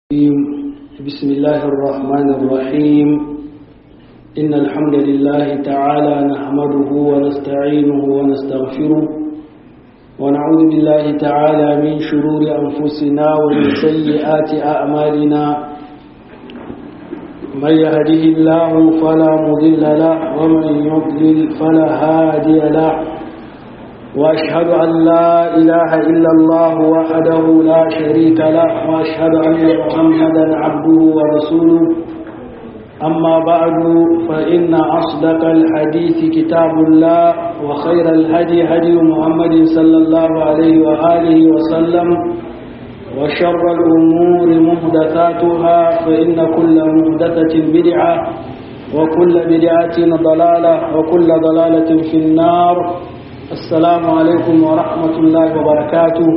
بسم الله الرحمن الرحيم إن الحمد لله تعالى نحمده ونستعينه ونستغفره ونعوذ بالله تعالى من شرور أنفسنا ومن سيئات أعمالنا من يهده الله فلا مضل له ومن يضلل فلا هادي له وأشهد أن لا إله إلا الله وحده لا شريك له وأشهد أن محمدا عبده ورسوله أما بعد فإن أصدق الحديث كتاب الله وخير الهدي هدي محمد صلى الله عليه وآله وسلم وشر الأمور محدثاتها فإن كل محدثة بدعة وكل بدعة ضلالة وكل ضلالة في النار السلام عليكم ورحمة الله وبركاته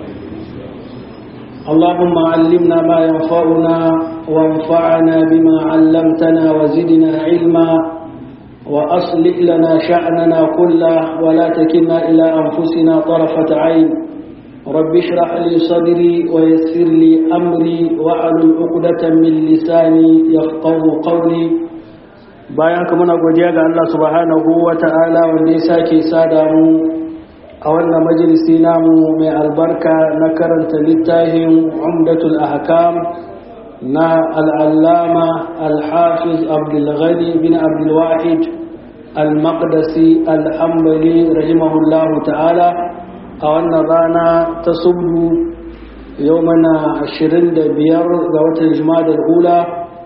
اللهم علمنا ما ينفعنا وانفعنا بما علمتنا وزدنا علما وأصلح لنا شأننا كله ولا تكلنا إلى أنفسنا طرفة عين رب اشرح لي صدري ويسر لي أمري وأعلم عقدة من لساني يفقه قولي bayan haka muna godiya ga Allah subhanahu wa ta'ala wanda ya sake sada mu a wannan majalisi namu mai albarka na karanta littafin umdatul ahkam na al'allama al-hafiz abdulghani bin abdulwahid al-maqdisi al-hambali rahimahullahu ta'ala a wannan rana ta subu yau mana 25 ga watan jima'a da ula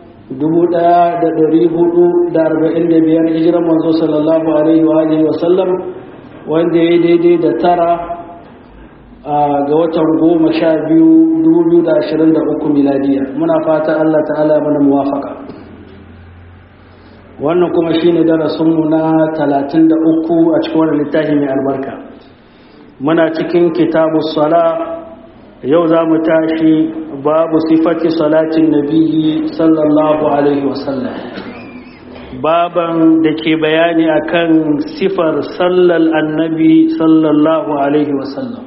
1445 hijiran manzo sallallahu alaihi wa alihi wa sallam wanda ya daidai da tara ga watan goma sha biyu 2023 miladiya muna fata Allah ta'ala mana muwafaka wannan kuma shine darasinmu na 33 a cikin wannan littafi mai albarka muna cikin kitabu sala yau za mu tashi babu sifati salatin nabiyyi sallallahu alaihi wasallam baban da ke bayani akan sifar sallar annabi sallallahu alaihi wasallam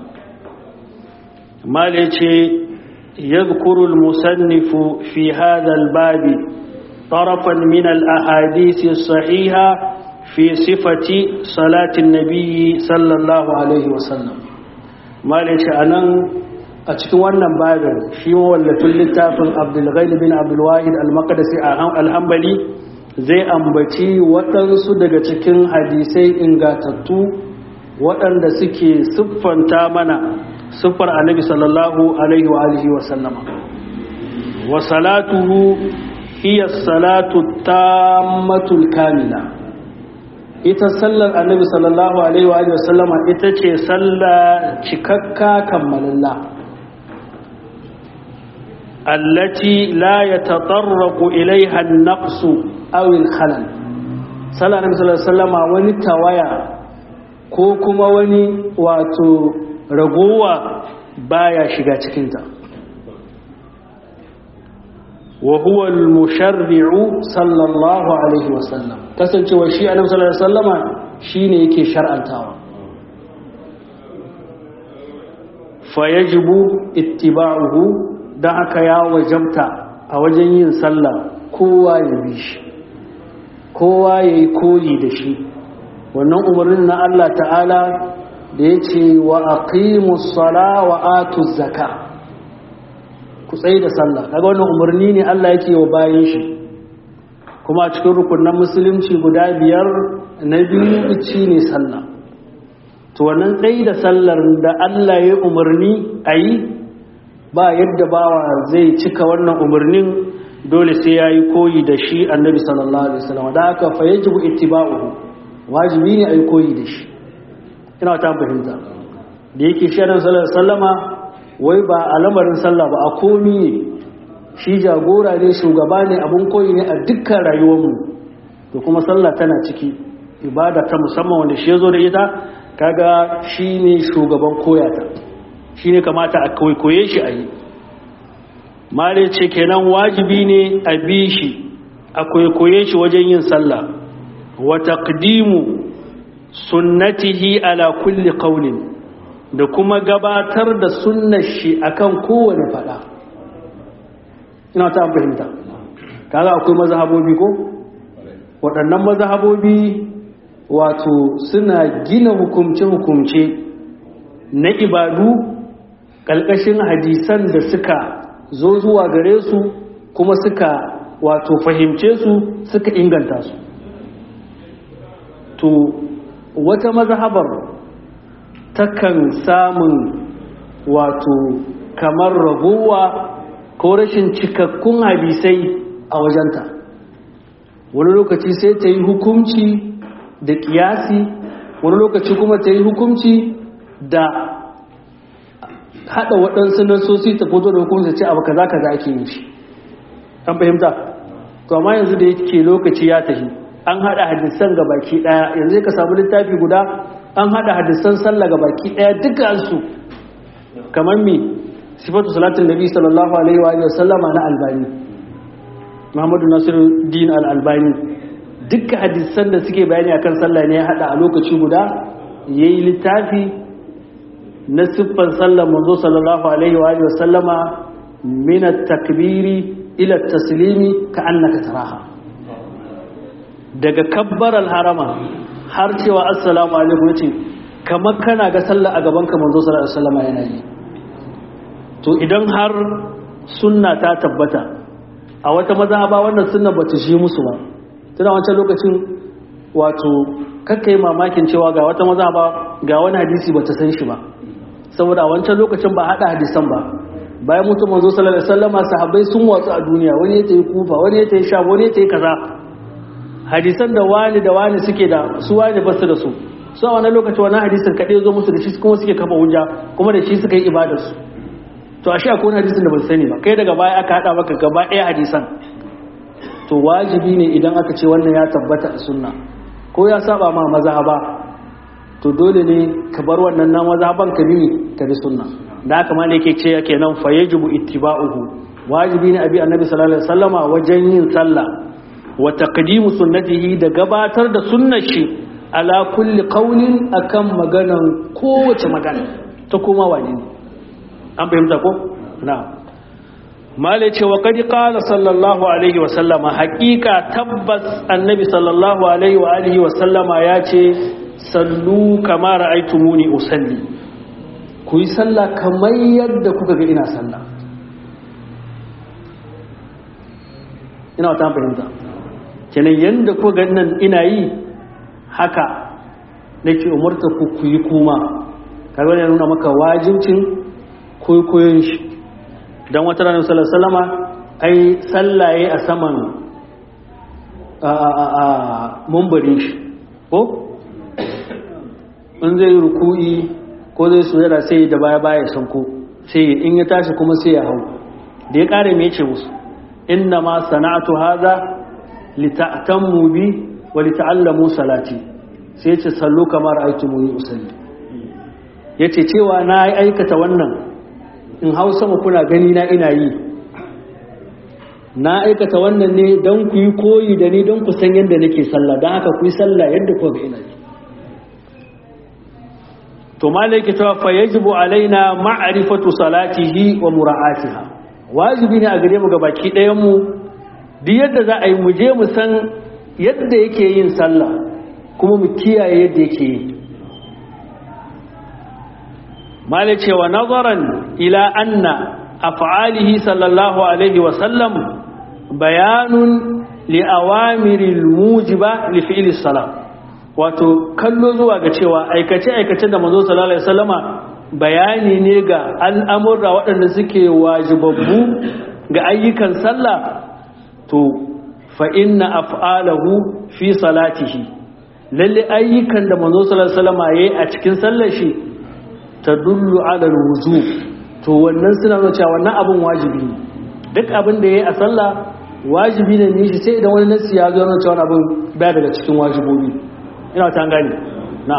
male ce yadhkuru al-musannifu fi hadha al-bab طرفا من الأحاديث الصحيحة في صفة صلاة النبي صلى الله عليه وسلم ما ليش أنا a cikin wannan babin shi mawallafin littafin abdulghani bin abdulwahid al-maqdisi al-hambali zai ambaci waɗansu daga cikin hadisai ingatattu waɗanda suke siffanta mana siffar annabi sallallahu alaihi wa alihi wa sallama wa salatuhu hiya salatu tammatul kamila ita sallar annabi sallallahu alaihi wa alihi wa sallama ita ce sallah cikakka kammalalla التي لا يتطرق إليها النقص أو الخلل صلى الله عليه وسلم wani tawaya ko kuma wani wato ragowa baya shiga cikinta wa huwa al-musharri'u sallallahu alaihi wasallam kasancewa shi annabi sallallahu alaihi wasallama shine yake shar'antawa fa yajibu ittiba'uhu don haka ya wajabta a wajen yin sallah kowa ya bi shi kowa ya yi koyi da shi wannan umarnin na Allah ta'ala da ya ce wa aqimus sala wa atu zaka ku tsaye da sallah daga wannan umarni ne Allah yake wa bayan shi kuma a cikin rukunan musulunci guda biyar na biyu ci ne sallah to wannan tsaye da sallar da Allah ya umarni a yi ba yadda bawa zai cika wannan umarnin dole sai ya yi koyi da shi annabi sallallahu alaihi wasallam da aka fa yajibu ittiba'uhu wajibi ne a yi koyi da shi ina ta fahimta da yake shi annabi sallallahu alaihi wasallama wai ba a lamarin sallah ba a komi ne shi jagora ne shugaba ne abun koyi ne a dukkan rayuwarmu to kuma sallah tana ciki ibada ta musamman wanda shi ya zo da ita kaga shi ne shugaban koyata shi ne kamata a kwaikwaye shi a yi mare ce kenan wajibi ne a bi shi a kwaikwaye shi wajen yin sallah wa taqdimu sunnatihi ala kulli qawlin da kuma gabatar da sunnar shi akan kowane fada ina ta fahimta kaga akwai mazhabobi ko waɗannan mazhabobi wato suna gina hukumce-hukumce na ibadu ƙalƙashin hadisan da suka zo zuwa gare su kuma suka wato fahimce su suka inganta su to wata mazhabar takan samun wato kamar ragowa ko rashin cikakkun hadisai a wajenta wani lokaci sai ta yi hukumci da kiyasi wani lokaci kuma ta yi hukumci da hada waɗansu nasosi ta fito da hukumci ce abu kaza kaza ake yin shi an fahimta to amma yanzu da yake lokaci ya tafi an hada hadisan ga baki daya yanzu ka samu littafi guda an hada hadisan sallah ga baki daya dukkan su kamar mi sifatu salatin nabi sallallahu alaihi wa sallama na albani muhammadu nasiruddin al-albani dukkan hadisan da suke bayani akan sallah ne ya hada a lokaci guda yayi littafi na siffan sallar manzo sallallahu alaihi wa sallama min at-takbiri ila at-taslimi ka annaka taraha daga kabbaral harama har cewa assalamu alaikum yace kamar kana ga sallah a gaban ka manzo sallallahu alaihi wasallam yana yi to idan har sunna ta tabbata a wata mazhaba wannan sunna bata shi musu ba tana wancan lokacin wato kakkai mamakin cewa ga wata mazhaba ga wani hadisi bata san shi ba saboda a wancan lokacin ba hada hadisan ba bayan mutum manzo sallallahu alaihi wasallam sahabbai sun watsu a duniya wani ya tayi kufa wani ya tayi sham wani ya tayi kaza hadisan da wani da wani suke da su wani basu da su su a wani lokaci wani hadisin kaɗai zo musu da shi kuma suke kafa hujja kuma da shi suka yi ibadarsu to a shi akwai wani hadisin da ba sani ba kai daga baya aka haɗa maka gaba ɗaya hadisan to wajibi ne idan aka ce wannan ya tabbata a sunna ko ya saba ma mazhaba to dole ne ka bar wannan na mazhaban ka bi ka bi sunna da haka ma ne yake ce kenan fa yajibu ittiba'uhu wajibi ne abi annabi sallallahu alaihi wasallama wajen yin sallah wa taqdimu sunnatihi da gabatar da sunnar shi ala kulli qawlin akan maganan kowace magana ta kuma wani ne an fahimta ko na'am mala ce wa qad qala sallallahu alaihi wa sallama haqiqa tabbas annabi sallallahu alaihi wa alihi wa sallama ya ce sallu kama ra'aytumuni usalli ku yi sallah kamar yadda kuka ga ina sallah ina wata fahimta kenan yadda ku ga nan ina yi haka nake umarta ku ku yi kuma kaga ne nuna maka wajibcin koyon shi dan wata ranar sallallahu ai sallaye a saman a a a mumbarin shi ko in zai ruku'i ko zai sujada sai da baya baya sanko sai in ya tashi kuma sai ya hau da ya kare me yace musu inna ma sana'atu hadha lita'tammu bi wa lita'allamu salati sai yace sallu kamar aitumuni usalli yace cewa na aikata wannan in hau sama kuna gani na ina yi na aikata wannan ne don ku yi koyi da ni don ku san yadda nake sallah don haka ku yi sallah yadda ku ga ina yi to malaki cewa fa yajibu alaina ma'rifatu salatihi wa mura'atiha wajibi ne a gare mu baki ɗayan mu duk yadda za a yi mu je mu san yadda yake yin sallah kuma mu kiyaye yadda yake yi malai cewa nazaran ila anna af'alihi sallallahu alaihi wa sallam bayanun li awamiril mujiba li fi'li salat wato kallo zuwa ga cewa aikace-aikace da manzo sallallahu alaihi wasallama bayani ne ga al'amurra waɗanda suke wajibabbu ga ayyukan sallah to fa inna af'alahu fi salatihi lalle ayyukan da manzo sallallahu alaihi wasallama yayi a cikin sallar shi tadullu ala alwujub to wannan suna nuna cewa wannan abin wajibi ne duk abin da yayi a sallah wajibi ne ne shi sai idan wani nasi ya zo nuna cewa abin baya daga cikin wajibobi ina ta gani na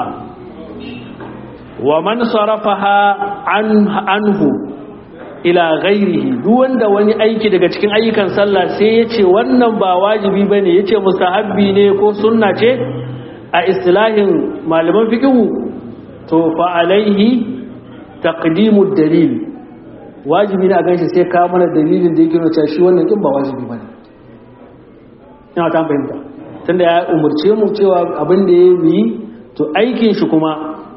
wa man sarafaha an anhu ila ghairihi duk wanda wani aiki daga cikin ayyukan sallah sai yace wannan ba wajibi bane yace mustahabbi ne ko sunna ce a istilahin malaman fiqhu to fa alaihi taqdimu dalil wajibi ne a ganshi sai ka mana dalilin da yake nuna cewa shi wannan kin ba wajibi bane ina ta fahimta tunda ya umurce mu cewa abin da ya yi to aikin shi kuma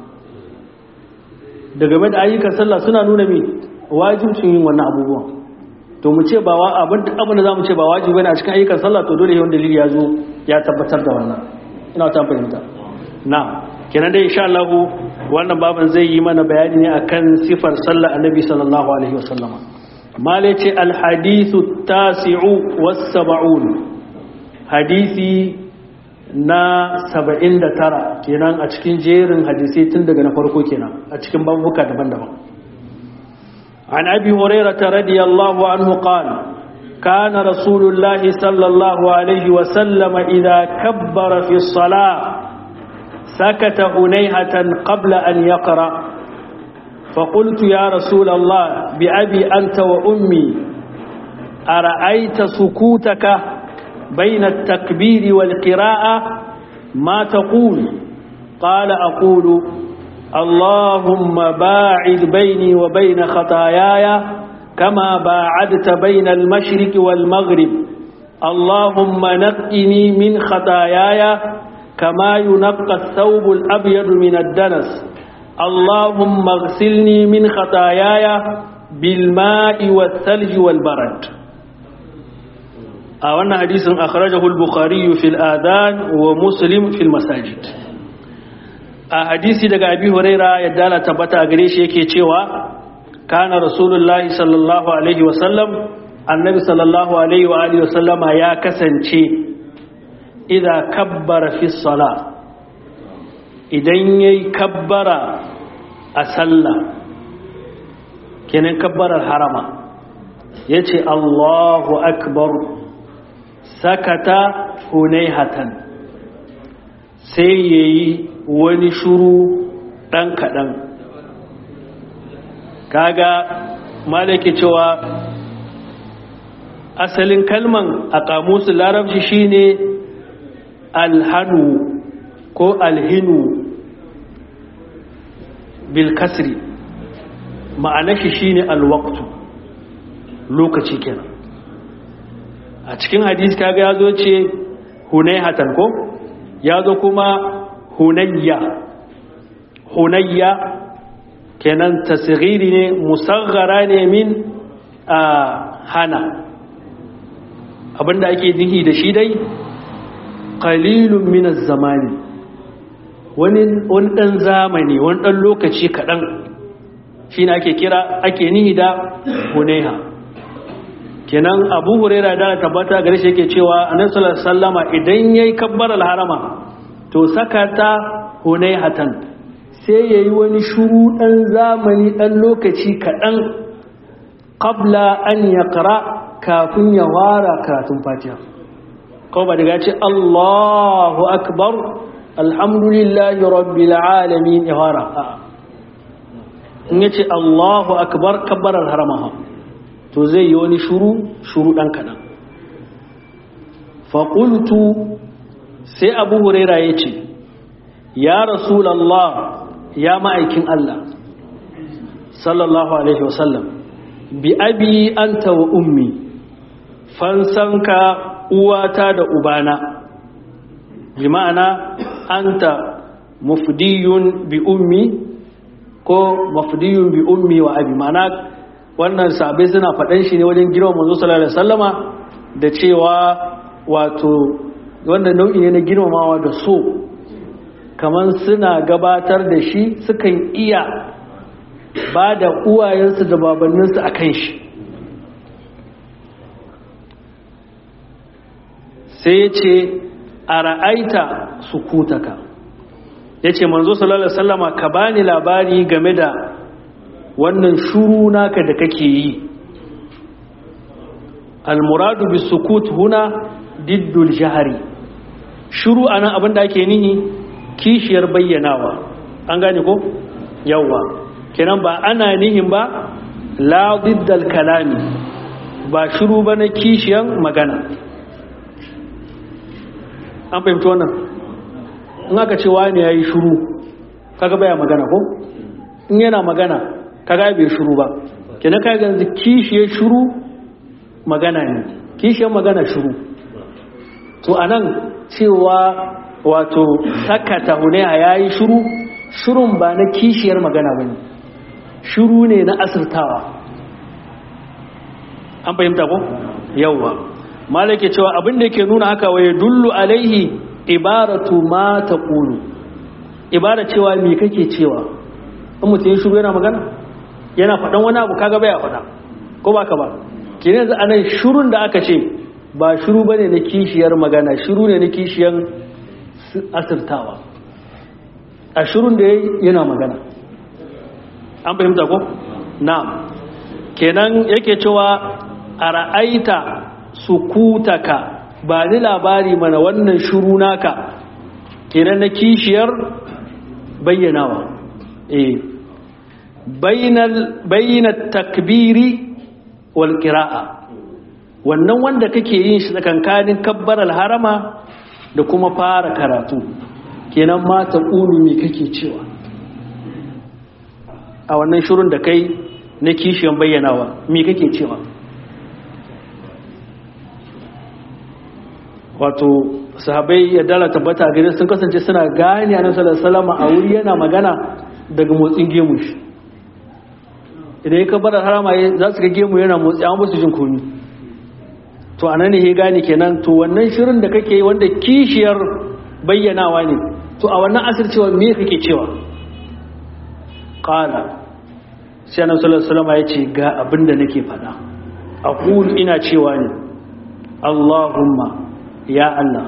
da game da ayyukan sallah suna nuna me wajibcin yin wannan abubuwan to mu ce ba wa abin abin da zamu ce ba wajibi bane a cikin ayyukan sallah to dole yawan dalili ya zo ya tabbatar da wannan ina ta fahimta na'am kenan dai insha Allah wannan baban zai yi mana bayani ne akan sifar sallar annabi sallallahu alaihi wasallam mala ce al hadithu tasi'u was sab'un hadisi na 79 kenan a cikin jerin hadisi tun daga na farko kenan a cikin babuka daban-daban عن أبي هريرة رضي الله عنه قال كان رسول الله صلى الله عليه وسلم إذا كبر في الصلاة سكت هنيهة قبل أن يقرأ فقلت يا رسول الله بأبي أنت وأمي أرأيت سكوتك بين التكبير والقراءة ما تقول قال أقول اللهم باعد بيني وبين خطاياي كما باعدت بين المشرق والمغرب اللهم نقني من خطاياي كما ينقى الثوب الأبيض من الدنس اللهم اغسلني من خطاياي بالماء والثلج والبرد أولا حديث أخرجه البخاري في الآذان ومسلم في المساجد a hadisi daga abi huraira yadda la tabbata a gare shi yake cewa kana rasulullahi sallallahu alaihi wasallam annabi sallallahu alaihi wa alihi wasallama ya kasance idza kabbara fi sala idan yayi kabbara a sallah kenan kabbarar harama yace Allahu akbar sakata hunaihatan sai yayi wani shuru ɗan kaɗan kaga malaki cewa asalin kalman a kamusu larabci shine alhanu ko alhinu bilkasri ma'anashi shine alwaktu lokaci kenan a cikin hadisi kaga ya zo ce hunai hatan ko ya zo kuma hunayya hunayya kenan tasghiri ne musaghara ne min a hana abinda ake nihi da shi dai qalilun min az-zamani wani wani dan zamani wani dan lokaci kadan shine ake kira ake nihi da hunayha kenan abu huraira da tabbata gare shi yake cewa annabi sallallahu alaihi wasallama idan yayi kabbaral harama to sakata hunaihatan sai yayi wani shuru dan zamani dan lokaci kadan qabla an yaqra kafin ya wara karatun fatiha ko ba daga ce Allahu akbar alhamdulillahi rabbil alamin ya wara in yace Allahu akbar kabbarar haramaha to zai yi wani shuru shuru dan kadan fa qultu sai abu huraira ya ce ya rasulallah ya ma'aikin Allah sallallahu alaihi wasallam bi abi anta wa ummi fansanka uwata da ubana bi ma'ana anta mufdiyun bi ummi ko mufdiyun bi ummi wa abi ma'ana wannan sabai suna faɗan shi ne wajen girma manzo sallallahu alaihi wasallama da cewa wato wanda nau'i ne na girmamawa da so kamar suna gabatar da shi sukan iya ba da uwayensu da babanninsu a kan shi sai ya ce a ra'aita su kutaka ya ce manzo sallallahu sallama ka bani labari game da wannan shuru naka da kake yi almuradu bi sukut huna diddul jahari shuru anan abinda ake nihi kishiyar bayyanawa an gane ko yawa kenan ba ana nihin ba la diddal kalami ba shuru ba na kishiyan magana an fahimci wannan in aka ce wani ya yi shuru kaga baya magana ko in yana magana kaga bai shuru ba kenan kai ga kishiyar shuru magana ne kishiyar magana shuru to anan cewa wato sakata hunaya yayi shuru shurun ba na kishiyar magana bane shuru ne na asirtawa an fahimta ko yawwa malake cewa abin da yake nuna haka waye dullu alaihi ibaratu ma taqulu ibara cewa me kake cewa in mutum ya shiru yana magana yana faɗan wani abu kaga baya faɗa ko ba ka ba kene yanzu anan shirun da aka ce ba shiru bane na kishiyar magana shiru ne na kishiyar asirtawa a shirun da yana magana an fahimta ko na'am kenan yake cewa a ra'aita sukutaka ba ni labari mana wannan shuru naka kenan na kishiyar bayyanawa eh bayyana takbiri wal qira'a wannan wanda kake yin shi tsakankanin kabbaral harama da kuma fara karatu kenan ma ta me kake cewa a wannan shurun da kai na kishiyan bayyanawa me kake cewa wato sahabai ya dala tabbata gare sun kasance suna gane a nasarar salama a wuri yana magana daga motsin gemu shi idan ya kabar harama za su ga gemu yana motsi an musu jin komi to anan ne ya gane kenan to wannan shirin da kake wanda kishiyar bayyanawa ne to a wannan asir cewa me kake cewa qala sai annabi sallallahu alaihi wasallam ya ce ga abin da nake faɗa aqulu ina cewa ne Allahumma ya Allah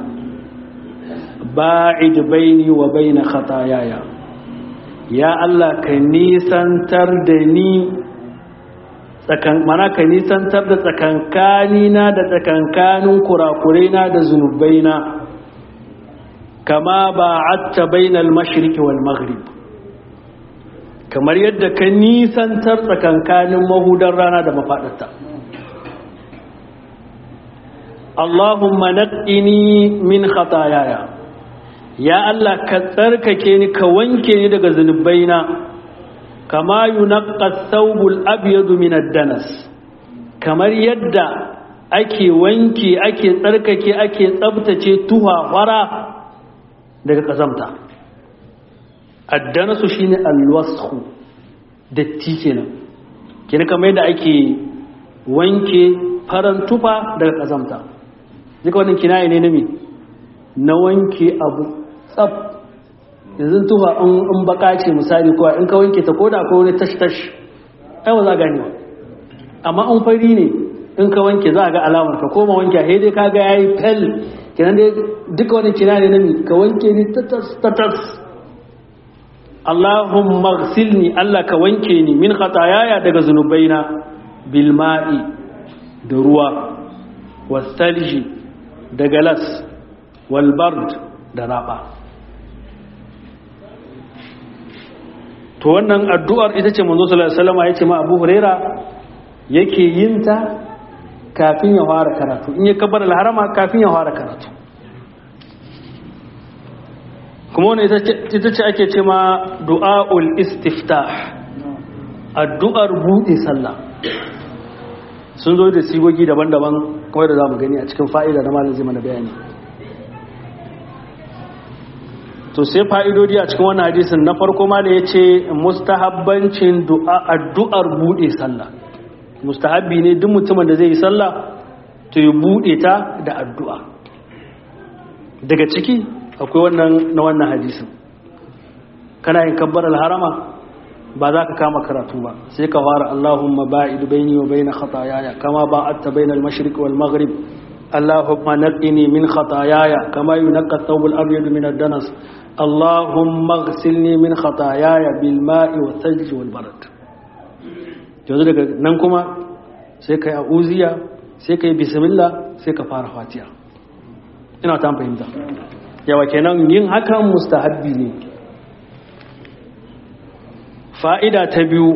ba'id baini wa baina khataayaya ya Allah ka nisantar da ni tsakan mana ka nisantar da tsakankani na da tsakankanin kurakurai na da zunubai na kama ba'atta bainal mashriqi wal maghrib kamar yadda ka nisantar tsakankanin mahudan rana da mafaɗarta Allahumma naqqini min khataayaya ya Allah ka tsarkake ni ka wanke ni daga zunubaina kama yunqqa thawbul abyadu min ad-danas kamar yadda ake wanke ake tsarkake ake tsabtace tuha fara daga kazamta addanasu shine alwashu datti kenan kenan kamar yadda ake wanke faran tufa daga kazamta duka wannan kinaye ne na me na wanke abu tsaf yanzu tufa in baka ce misali kuwa in ka wanke ta koda ko wani tash-tash ai ba za a gane ba amma in fari ne in ka wanke za a ga alamar ka koma wanke a dai ka ga yayi fel kenan dai duka wani kinaye ne na me ka wanke ni tatas tatas Allahumma ghsilni Allah ka wanke ni min khatayaya daga zunubaina bil ma'i da ruwa wasalji da galas wal bard da raba to wannan addu'ar ita ce manzo sallallahu alaihi wasallam yace ma Abu Huraira yake yin ta kafin ya fara karatu in ya kabbar al-harama kafin ya fara karatu kuma wani ita ce ake ce ma du'a'ul istiftah addu'ar buɗe sallah sun zo da sigogi daban-daban kawai da za mu gani a cikin fa'ida na malin zai mana bayani to sai fa'idodi a cikin wannan hadisin na farko ma da ya ce mustahabbancin addu'ar buɗe sallah mustahabbi ne duk mutumin da zai yi sallah to yi buɗe ta da addu'a daga ciki akwai wannan na wannan hadisin kana yin kabbar harama ba za ka kama karatu ba sai ka fara Allahumma ba'id baini wa baina khataayaya kama ba'adta baina al-mashriq wal maghrib Allahumma naqqini min khataayaya kama yunqqa ath-thawb al-abyad min ad-danas Allahumma ighsilni min khataayaya bil ma'i wa thalj wal barad yanzu daga nan kuma sai kai a'uziya sai kai bismillah sai ka fara fatiha ina ta fahimta yawa kenan yin hakan mustahabbi ne fa'ida ta biyu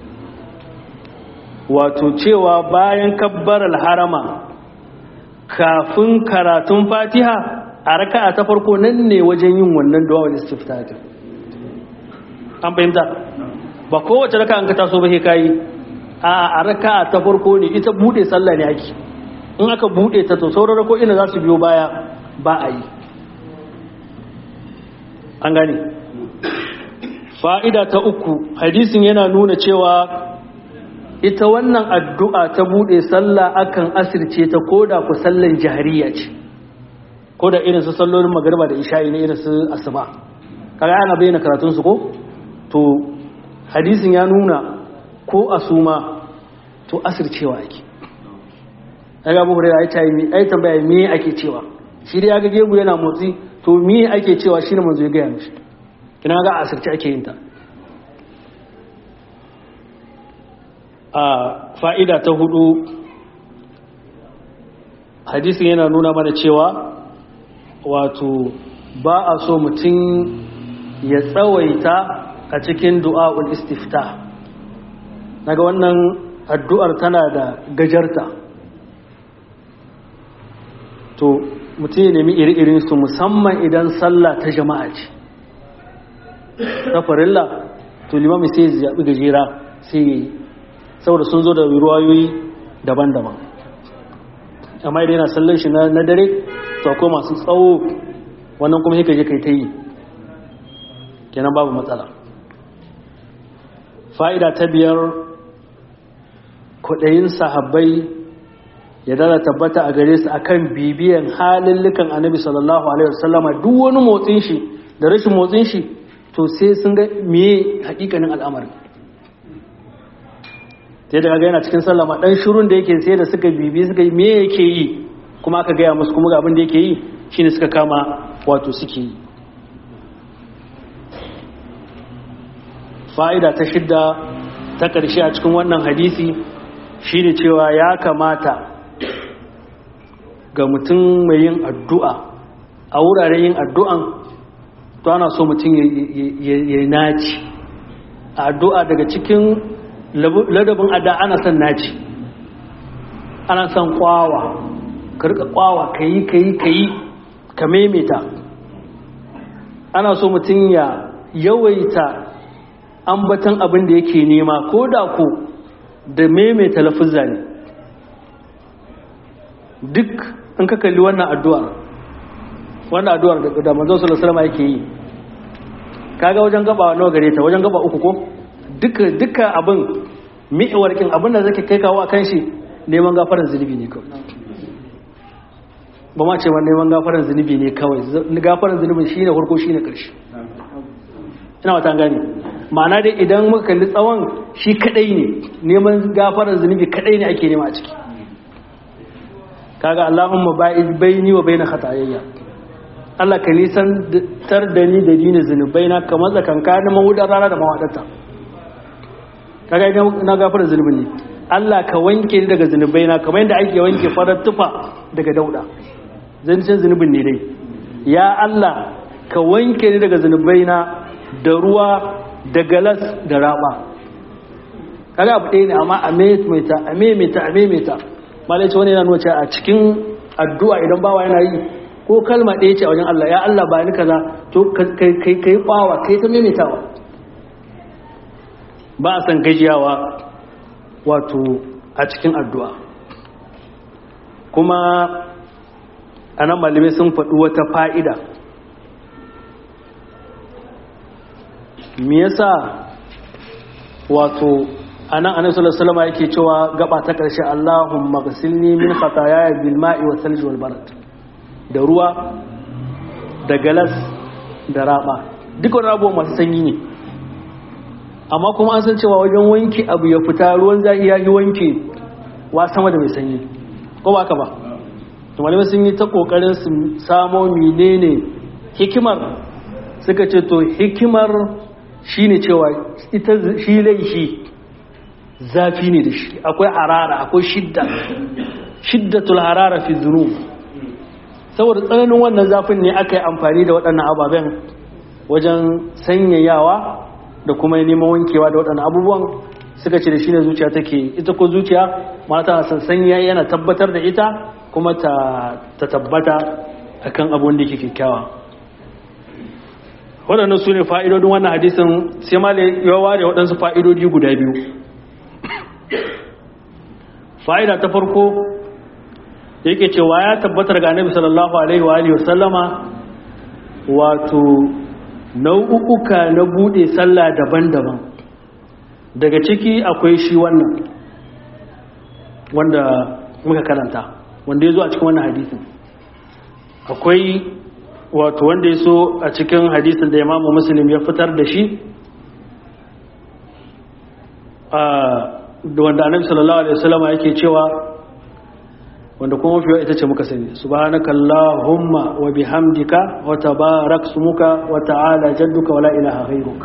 wato cewa bayan kabbarar harama kafin karatun fatiha a raka'a ta farko nan ne wajen yin wannan duwawar istiftatin an fahimta ba kowace raka an ka taso ba kayi a raka'a ta farko ne ita bude sallah ne ake in aka bude ta to sauran rako ina za su biyo baya ba a yi an gane fa'ida ta uku hadisin yana nuna cewa ita wannan addu'a ta bude sallah akan asirce ta koda ku sallan jahariya ce koda irin su sallolin magariba da isha'i ne irin su asuba kaga ana bayyana karatun su ko to hadisin ya nuna ko asuma to asircewa ake daga abu hurairu ai tayi ai tambaya me ake cewa shi dai ga gegu yana motsi to me ake cewa shine manzo ya gaya mishi kina ga asirce ake yin ta a fa'ida ta hudu hadisin yana nuna mana cewa wato ba a so mutum ya tsawaita a cikin du'a'ul istifta naga wannan addu'ar tana da gajarta to mutum ya nemi iri-irin su musamman idan sallah ta jama'a ce ta farilla to limami sai ya zaɓi gajera sai ya yi saboda sun zo da ruwayoyi daban-daban amma idan yana sallan shi na dare to akwai masu tsawo wannan kuma haka je kai ta yi kenan babu matsala fa'ida ta biyar kudayin sahabbai ya dala tabbata a gare su akan bibiyan halillukan annabi sallallahu alaihi wasallama duk wani motsin shi da rashin motsin shi to sai sun ga meye hakikanin al'amarin sai da yana cikin sallama dan shirun da yake sai da suka bibi suka yi me yake yi kuma aka gaya musu kuma ga abin da yake yi shine suka kama wato suke yi fa'ida ta shidda ta ƙarshe a cikin wannan hadisi shine cewa ya kamata ga mutum mai yin addu'a a wuraren yin addu'an to ana so mutum ya naci a addu'a daga cikin ladabin ada ana son naci ana son kwawa ka rika kwawa ka yi ka yi ka yi ka maimaita ana so mutum ya yawaita ambatan abin da yake nema ko da ko da maimaita lafuzza ne duk in ka kalli wannan addu'ar wannan addu'ar da manzo sallallahu alaihi wasallam yake yi kaga wajen gaba nawa gare ta wajen gaba uku ko duka duka abin mi'warkin abin da zake kai kawo akan shi neman gafaran zunubi ne kawai ba ma ce ba neman gafaran zunubi ne kawai gafaran zunubi shine farko shine karshe ina wata gane ma'ana dai idan muka kalli tsawon shi kadai ne neman gafaran zunubi kadai ne ake nema a ciki kaga Allahumma ba'iz baini wa baina khatayayya Allah ka nisan tar da ni da dinin zunubai na kamar tsakankanin mahudar rana da mawadarta kaga idan na gafara zunubin ne Allah ka wanke ni daga zunubai na kamar yadda ake wanke farar tufa daga dauda zancen zunubin ne dai ya Allah ka wanke ni daga zunubai na da ruwa da galas da raba kaga abu ɗaya ne amma a maimaita a maimaita a maimaita malai ce wani yana nuna cewa a cikin addu'a idan bawa yana yi ko kalma ɗaya ce a wajen Allah ya Allah ba ni kaza to kai kai bawa kai ta maimaitawa ba a san gajiyawa wato a cikin addu'a kuma a nan malamai sun faɗi wata fa'ida me yasa wato a nan annabi sallallahu alaihi yake cewa gaba ta ƙarshe Allahumma ghsilni min khataaya bil ma'i wa thalj wal barad da ruwa da galas da raba duk wani abubuwa masu sanyi ne amma kuma an san cewa wajen wanke abu ya fita ruwan zafi ya yi wanke wa sama da mai sanyi ko ba ka ba to malamai sun yi ta kokarin su samo menene hikimar suka ce to hikimar shine cewa ita shi laifi zafi ne da shi akwai harara akwai shidda shiddatul harara fi dhunub saboda tsananin wannan zafin ne aka yi amfani da waɗannan ababen wajen sanyayawa da kuma neman wankewa da waɗannan abubuwan suka ce da shi ne zuciya take ita ko zuciya mata san sanya yana tabbatar da ita kuma ta tabbata akan abun da yake kyakkyawa waɗannan su ne fa'idodin wannan hadisin sai ma ya ware waɗansu fa'idodi guda biyu fa'ida ta farko yake cewa ya tabbatar ga annabi sallallahu alaihi wa alihi wasallama wato nau'uka na bude sallah daban-daban daga ciki akwai shi wannan wanda muka karanta wanda ya zo a cikin wannan hadisin akwai wato wanda ya so a cikin hadisin da imamu muslim ya fitar da shi da wanda annabi sallallahu alaihi wasallam yake cewa wanda kuma mafi ita ce muka sani subhanaka allahumma wa bihamdika wa tabarak smuka wa ta'ala jadduka wa la ilaha ghayruk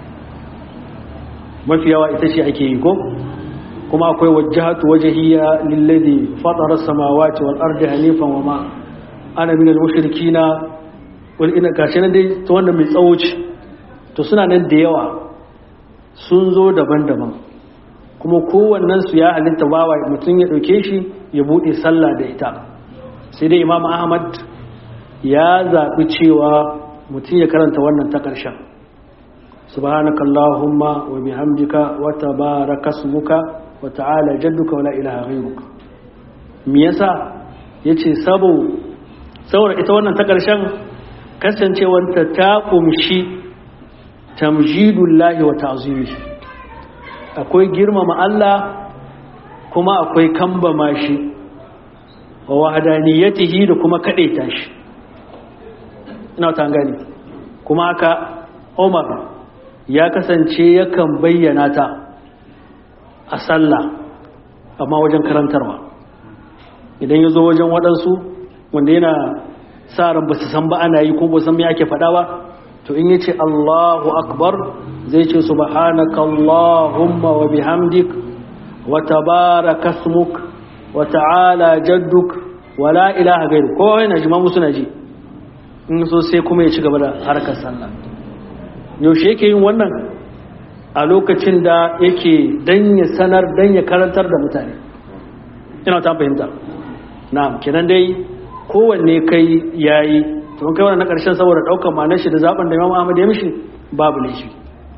mafi yawa ita ce ake yi ko kuma akwai wajjahatu wajhiya lilladhi fatara as-samawati wal ardi hanifan wa ma ana minal mushrikina wal ina gashi nan dai to wannan mai tsawo ce to suna nan da yawa sun zo daban-daban kuma kowannen su ya halitta bawa mutum ya dauke shi ya bude sallah da ita sai dai imam ahmad ya zaɓi cewa mutum ya karanta wannan ta ƙarshen subhanaka allahumma wa bihamdika wa tabaraka ismuka wa ta'ala jadduka wa la ilaha ghayruka me yasa yace sabo saboda ita wannan ta ƙarshen kasancewanta ta kumshi tamjidullahi wa ta'zimihi akwai girmama Allah kuma akwai kambama shi wa wahdaniyatihi da kuma kadaita shi ina ta gani kuma haka Umar ya kasance yakan bayyana ta a sallah amma wajen karantarwa idan ya zo wajen waɗansu wanda yana sa ran ba su san ba ana yi ko ba san me ake faɗa ba to in yace Allahu akbar zai ce subhanaka allahumma wa bihamdik wa tabaraka ismuk wa ta'ala jadduk wa la ilaha ghairu ko yana jima musu na ji in so sai kuma ya ci gaba da harkar sallah yaushe yake yin wannan a lokacin da yake dan ya sanar dan ya karantar da mutane ina ta fahimta na'am kenan dai kowanne kai yayi to kai wannan na karshen saboda daukar ma'anar shi da zaben da Imam Ahmad ya mishi babu ne shi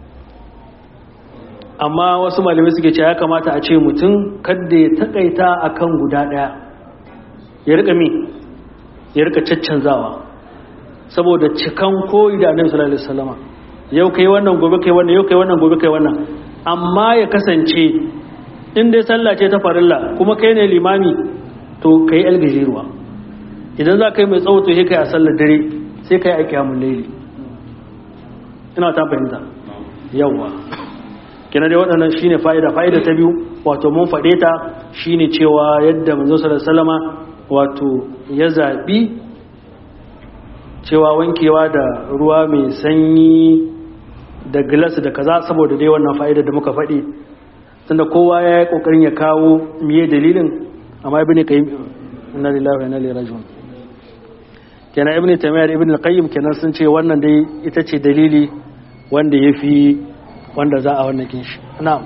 amma wasu malamai suke cewa ya kamata a ce mutum kada ya takaita akan guda daya ya rika mi ya rika caccanzawa saboda cikan koyi da Annabi sallallahu alaihi wasallama yau kai wannan gobe kai wannan yau kai wannan gobe kai wannan amma ya kasance in dai sallah ce ta farilla kuma kai ne limami to kai algajiruwa idan za ka yi mai tsawo to sai kai a sallar dare sai kai a kiyamun laili ina ta fahimta yawwa kina dai waɗannan shine fa'ida fa'ida ta biyu wato mun faɗe ta shine cewa yadda manzo sallallahu alaihi wasallama wato ya zabi cewa wankewa da ruwa mai sanyi da glass da kaza saboda dai wannan fa'ida da muka faɗi tunda kowa ya yi kokarin ya kawo miye dalilin amma ibn qayyim inna lillahi wa inna ilaihi raji'un kenan ibn taymiyyah da ibn al-qayyim kenan sun ce wannan dai ita ce dalili wanda yafi wanda za a wannan kinshi na'am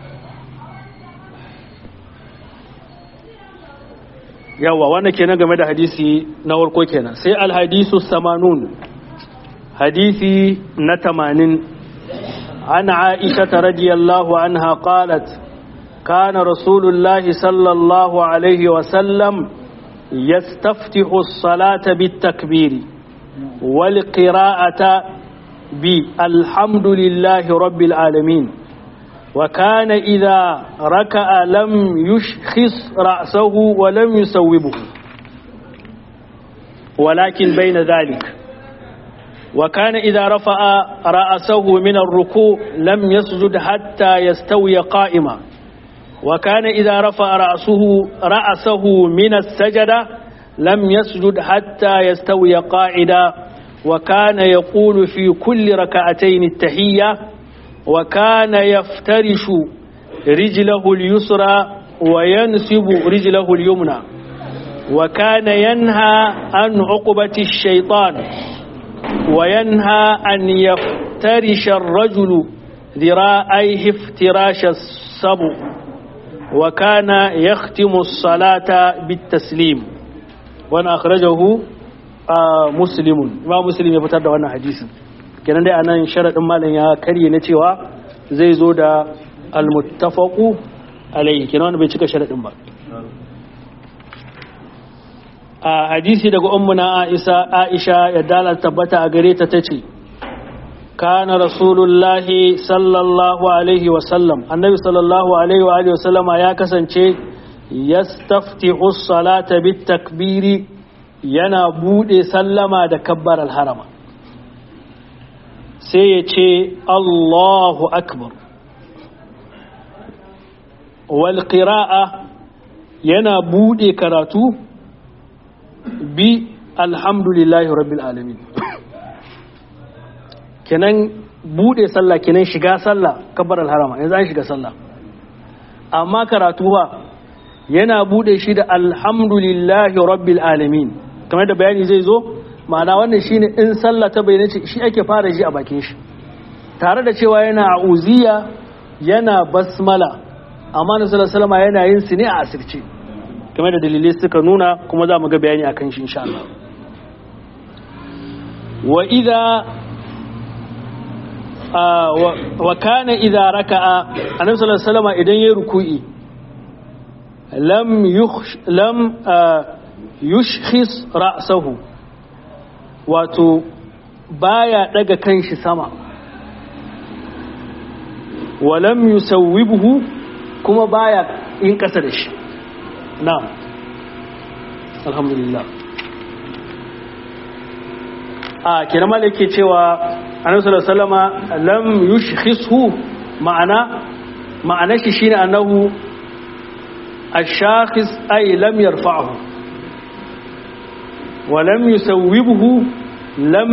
yawa wannan kenan game da hadisi na farko kenan sai al-hadisu samanun hadisi na 80 an aisha radiyallahu anha qalat كان رسول الله صلى الله عليه وسلم يستفتح الصلاة بالتكبير والقراءة بالحمد لله رب العالمين وكان إذا ركع لم يشخص رأسه ولم يسوبه ولكن بين ذلك وكان إذا رفع رأسه من الركوع لم يسجد حتى يستوي قائما وكان إذا رفع رأسه رأسه من السجدة لم يسجد حتى يستوي قاعدا وكان يقول في كل ركعتين التحية وكان يفترش رجله اليسرى وينسب رجله اليمنى وكان ينهى عن عقبة الشيطان وينهى أن يفترش الرجل ذراعيه افتراش السبو وكان يختم الصلاة بالتسليم وانا أخرجه آه مسلم ما مسلم يفتر وانا حديث kenan dai anan sharadin malam ya karye na cewa zai zo da almuttafaqu alayhi kenan wanda bai cika sharadin ba a hadisi daga ummuna Aisha Aisha ya dala tabbata a gare ta tace kana rasulullahi sallallahu alaihi wa sallam annabi sallallahu alaihi wa alihi wa sallama ya kasance yastaftihu as-salata bit takbiri yana bude sallama da kabbar al-harama sai ya ce Allahu akbar wal qira'a yana bude karatu bi alhamdulillahi rabbil alamin kenan bude sallah kenan shiga sallah kabbar alharama yanzu an shiga sallah amma karatu ba yana bude shi da alhamdulillahi rabbil alamin kamar da bayani zai zo ma'ana wannan shine in sallah ta bayyana shi ake fara ji a bakin shi tare da cewa yana a'uziya yana basmala amma na sallallahu yana yin su ne a asirce kamar da dalilai suka nuna kuma za mu ga bayani akan shi insha Allah wa idza wa kana idza raka'a annabi sallallahu alaihi wasallam idan yayi ruku'i lam yukhsh lam yushkhis ra'sahu wato baya daga kanshi sama wa lam yusawwibhu kuma baya in kasa da shi na'am alhamdulillah a kira mala yake cewa annabi sallallahu alaihi wasallama lam yushkhisu ma'ana ma'ana shi shine annahu ash-shakhis ay lam yarfa'hu wa lam yusawwibhu lam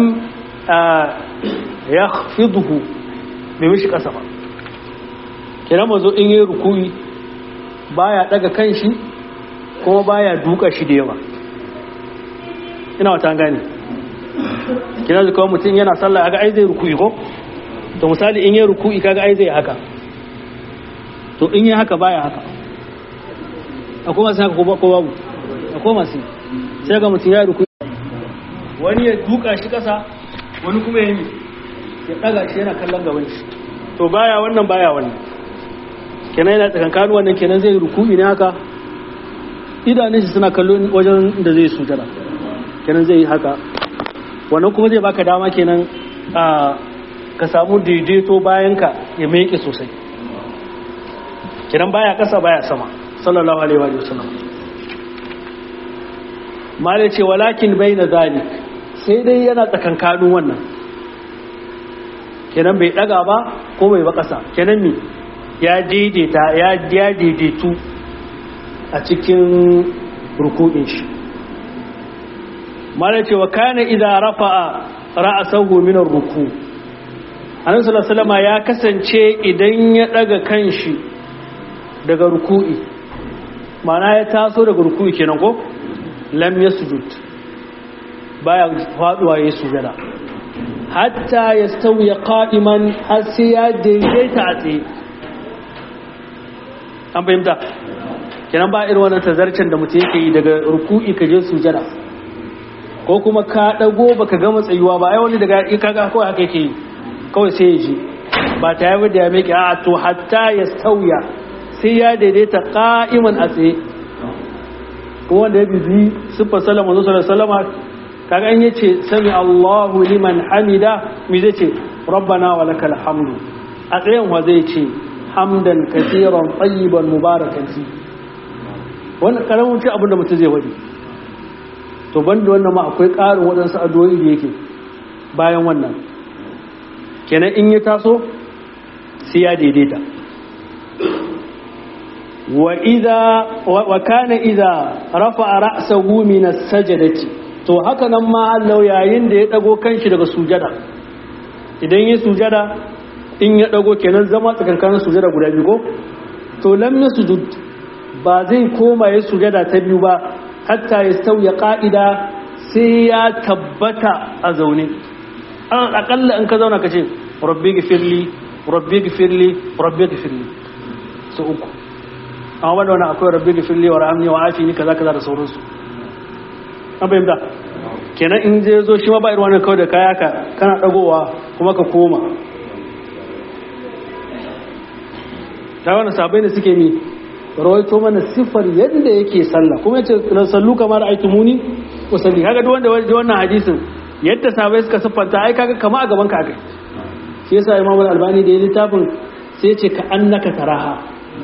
yakhfidhu bai mishi kasa ba kira mazo in yi rukuyi baya daga kanshi kuma baya duka shi da yawa ina wata gane kina da kawai mutum yana sallah aga ai zai ruku'i ko to misali in yi ruku'i kaga ai zai haka to in yi haka baya haka akwai masu haka ko babu akwai masu sai ga mutum ya ruku'i wani ya duka shi kasa wani kuma ya yi ya daga shi yana kallon gaban shi to baya wannan baya wannan kenan yana tsakankanin wannan kenan zai ruku'i ne haka idanun shi suna kallon wajen da zai sujada kenan zai yi haka wannan kuma zai baka dama kenan ka samu daidaito bayan ka ya meke sosai kenan baya kasa baya sama sallallahu alaihi wa sallam mala ce walakin bai na zalik sai dai yana tsakankanin wannan kenan bai daga ba ko bai ba kasa kenan mi ya daidaita ya daidaitu a cikin ruku'in shi mala ce wa kana idza rafa'a ra'sahu min ar-ruku annabi sallallahu alaihi ya kasance idan ya daga kanshi daga ruku'i mana ya taso daga ruku'i kenan ko lam yasjud baya faduwa yayin sujada hatta yastawi qa'iman har sai ya daidaita a tsaye an fahimta kenan ba irin wannan tazarcen da mutum yake yi daga ruku'i ka je sujada ko kuma ka dago baka gama tsayuwa ba ai wani daga kaga kawai haka yake yi kawai sai ya ji ba ta yi da ya meke a to hatta ya sauya sai ya daidaita qa'iman a tsaye kuma wanda ya bibi siffar salama zuwa salama kaga an yace sami Allahu liman hamida mi zai ce rabbana wa lakal hamdu a tsayen wa zai ce hamdan kasiran tayyiban mubarakan fi wannan karamin ce abin da mutum zai wadi to banda wannan ma akwai ƙarin waɗansu addu'o'i da yake bayan wannan kenan in ya taso sai ya daidaita wa idza wa kana idza rafa'a ra'sahu min as-sajdati to haka nan ma Allah yayin da ya dago kanshi daga sujada idan ya sujada in ya dago kenan zama tsakankanin sujada guda biyu ko to lam yasjud ba zai koma ya sujada ta biyu ba hatta ya sauya ƙa'ida sai ya tabbata a zaune an akalla in ka zauna ka ce rabbi gifirli rabbi gifirli rabbi gifirli su uku amma wanda wani akwai rabbi gifirli wa rahamni wa afi ni kaza kaza da sauransu an fahimta kenan in zai zo shi ma ba irin wani kawai da kaya ka kana dagowa kuma ka koma ta wani sabai da suke ni rawaito mana siffar yadda yake sallah kuma yace na sallu kamar aiki muni usalli kaga duk wanda waje wannan hadisin yadda sahabbai suka siffanta ai kaga kama a gaban ka akai shi yasa Imam Al-Albani da ya littafin sai ya ce ka annaka taraha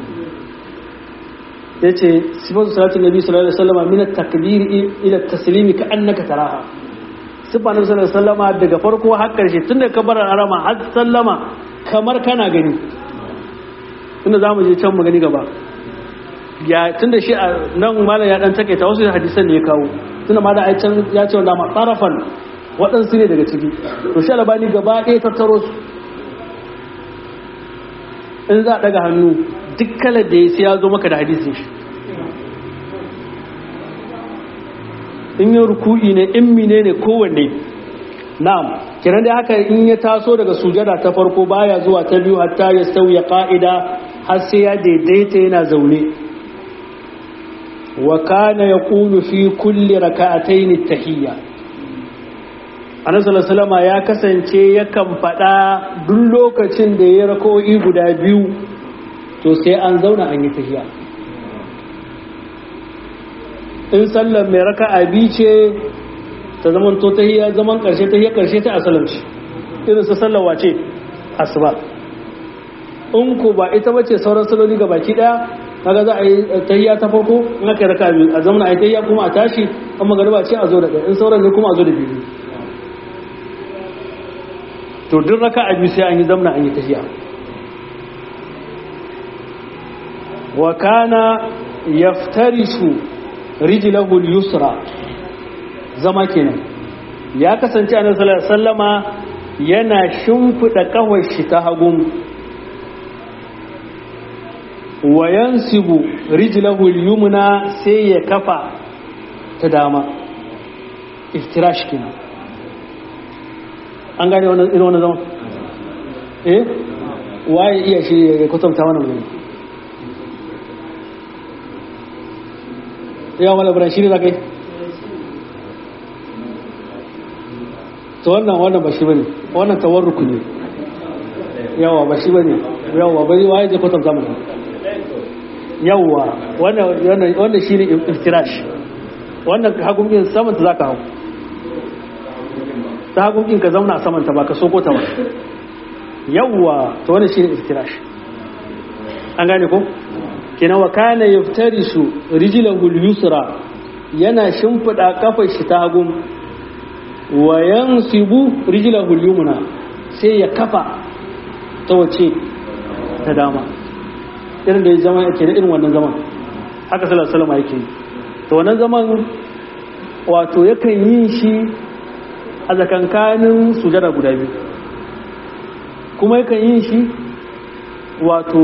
ya ce sifatu salatin nabi sallallahu alaihi wasallam min at-takbir ila at-taslim ka annaka taraha sifa nabi sallallahu alaihi wasallam daga farko har karshe tun daga kabarar arama har sallama kamar kana gani tunda zamu je can mu gani gaba ya tunda shi nan malam ya dan take ta wasu hadisan ne ya kawo tunda ma da ai can ya ce wanda ma tarafan waɗansu ne daga ciki to shi albani gaba ɗaya tattaro su in za a daga hannu duk kalar da ya sai ya zo maka da hadisin shi in yi ruku'i ne in mine ne kowanne na'am kiran da haka in ya taso daga sujada ta farko baya zuwa ta biyu hatta ya sauya ka'ida har sai ya daidaita yana zaune wa kana yaqulu fi kulli raka'atayn at-tahiyya annabi sallallahu alaihi ya kasance yakan faɗa duk lokacin da ya rako'i guda biyu to sai an zauna an yi tahiyya in sallar mai raka'a bi ce ta zaman to tahiyya zaman karshe tahiyya karshe ta asalanci irin su sallar wace asuba in ko ba ita bace sauran saloli ga baki daya kaga za a yi tahiyya ta farko in aka yi raka'a biyu a zamana a yi tahiyya kuma a tashi an magariba ce a zo da ɗaya in sauran ne kuma a zo da biyu to duk raka'a biyu sai an yi zamna an yi tahiyya wa kana yaftarishu rijlahu al-yusra zama kenan ya kasance annabi sallallahu alaihi wasallama yana shimfida kawai shi ta hagun wa yansibu rijlahu al-yumna sai ya kafa ta dama iftirash kenan an gane wannan irin wannan zaman eh waye iya shi ya kwatanta wannan ne yawa malabaran shi ne za ka yi ta wannan wannan ba shi ba ne wannan tawarruku ne yawa ba shi ba ne yawa ba waye je kwatanta mana yawa wannan shi ne iftirash wannan hagunkin samanta za ka hau ta hagunkin ka zauna a samanta ba ka soko ta ba yawa ta wannan shi ne iftirash an gane ko? kina wa kana yaftarisu rijlahu al-yusra yana shimfida kafar shi ta hagu wa yansibu rijlahu al-yumna sai ya kafa ta wace ta dama irin da ya zama yake da irin wannan zaman haka sallallahu alaihi wasallam yake to wannan zaman wato yakan yi shi a zakankanin sujada guda biyu kuma yakan yi shi wato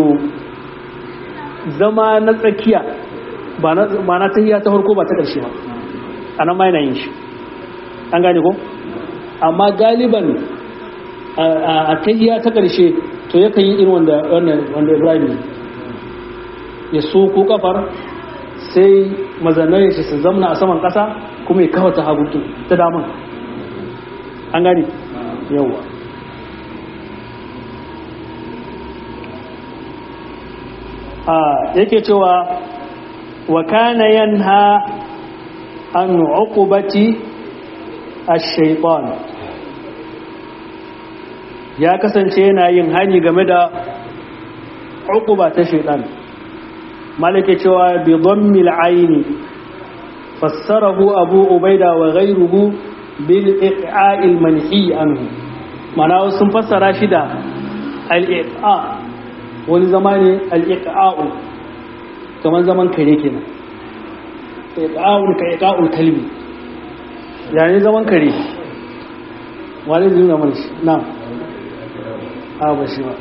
zama na tsakiya ba na tahiya ta farko ba ta ƙarshe ba a nan ma yana yin shi an gane ko amma galiban a tahiya ta ƙarshe to yakan yi irin wanda wanda ibrahim ya so ko kafar sai mazanar shi su zamna a saman ƙasa kuma ya kawo ta hagu ta daman an gane yawwa yake cewa wa kana yanha an uqubati ash-shaytan ya kasance yana yin hani game da uquba ta shaytan malike cewa bi dhammi al-ayn fassarahu abu ubaida wa ghayruhu bil iqa'i al-manhi anhu mana sun fassara shi da al-iqa wani zama ne al'iƙa'u kamar zaman kare kenan iƙa'un ka iƙa'un kalbi yayin zaman kare wani zai nuna mana shi na a ba shi ba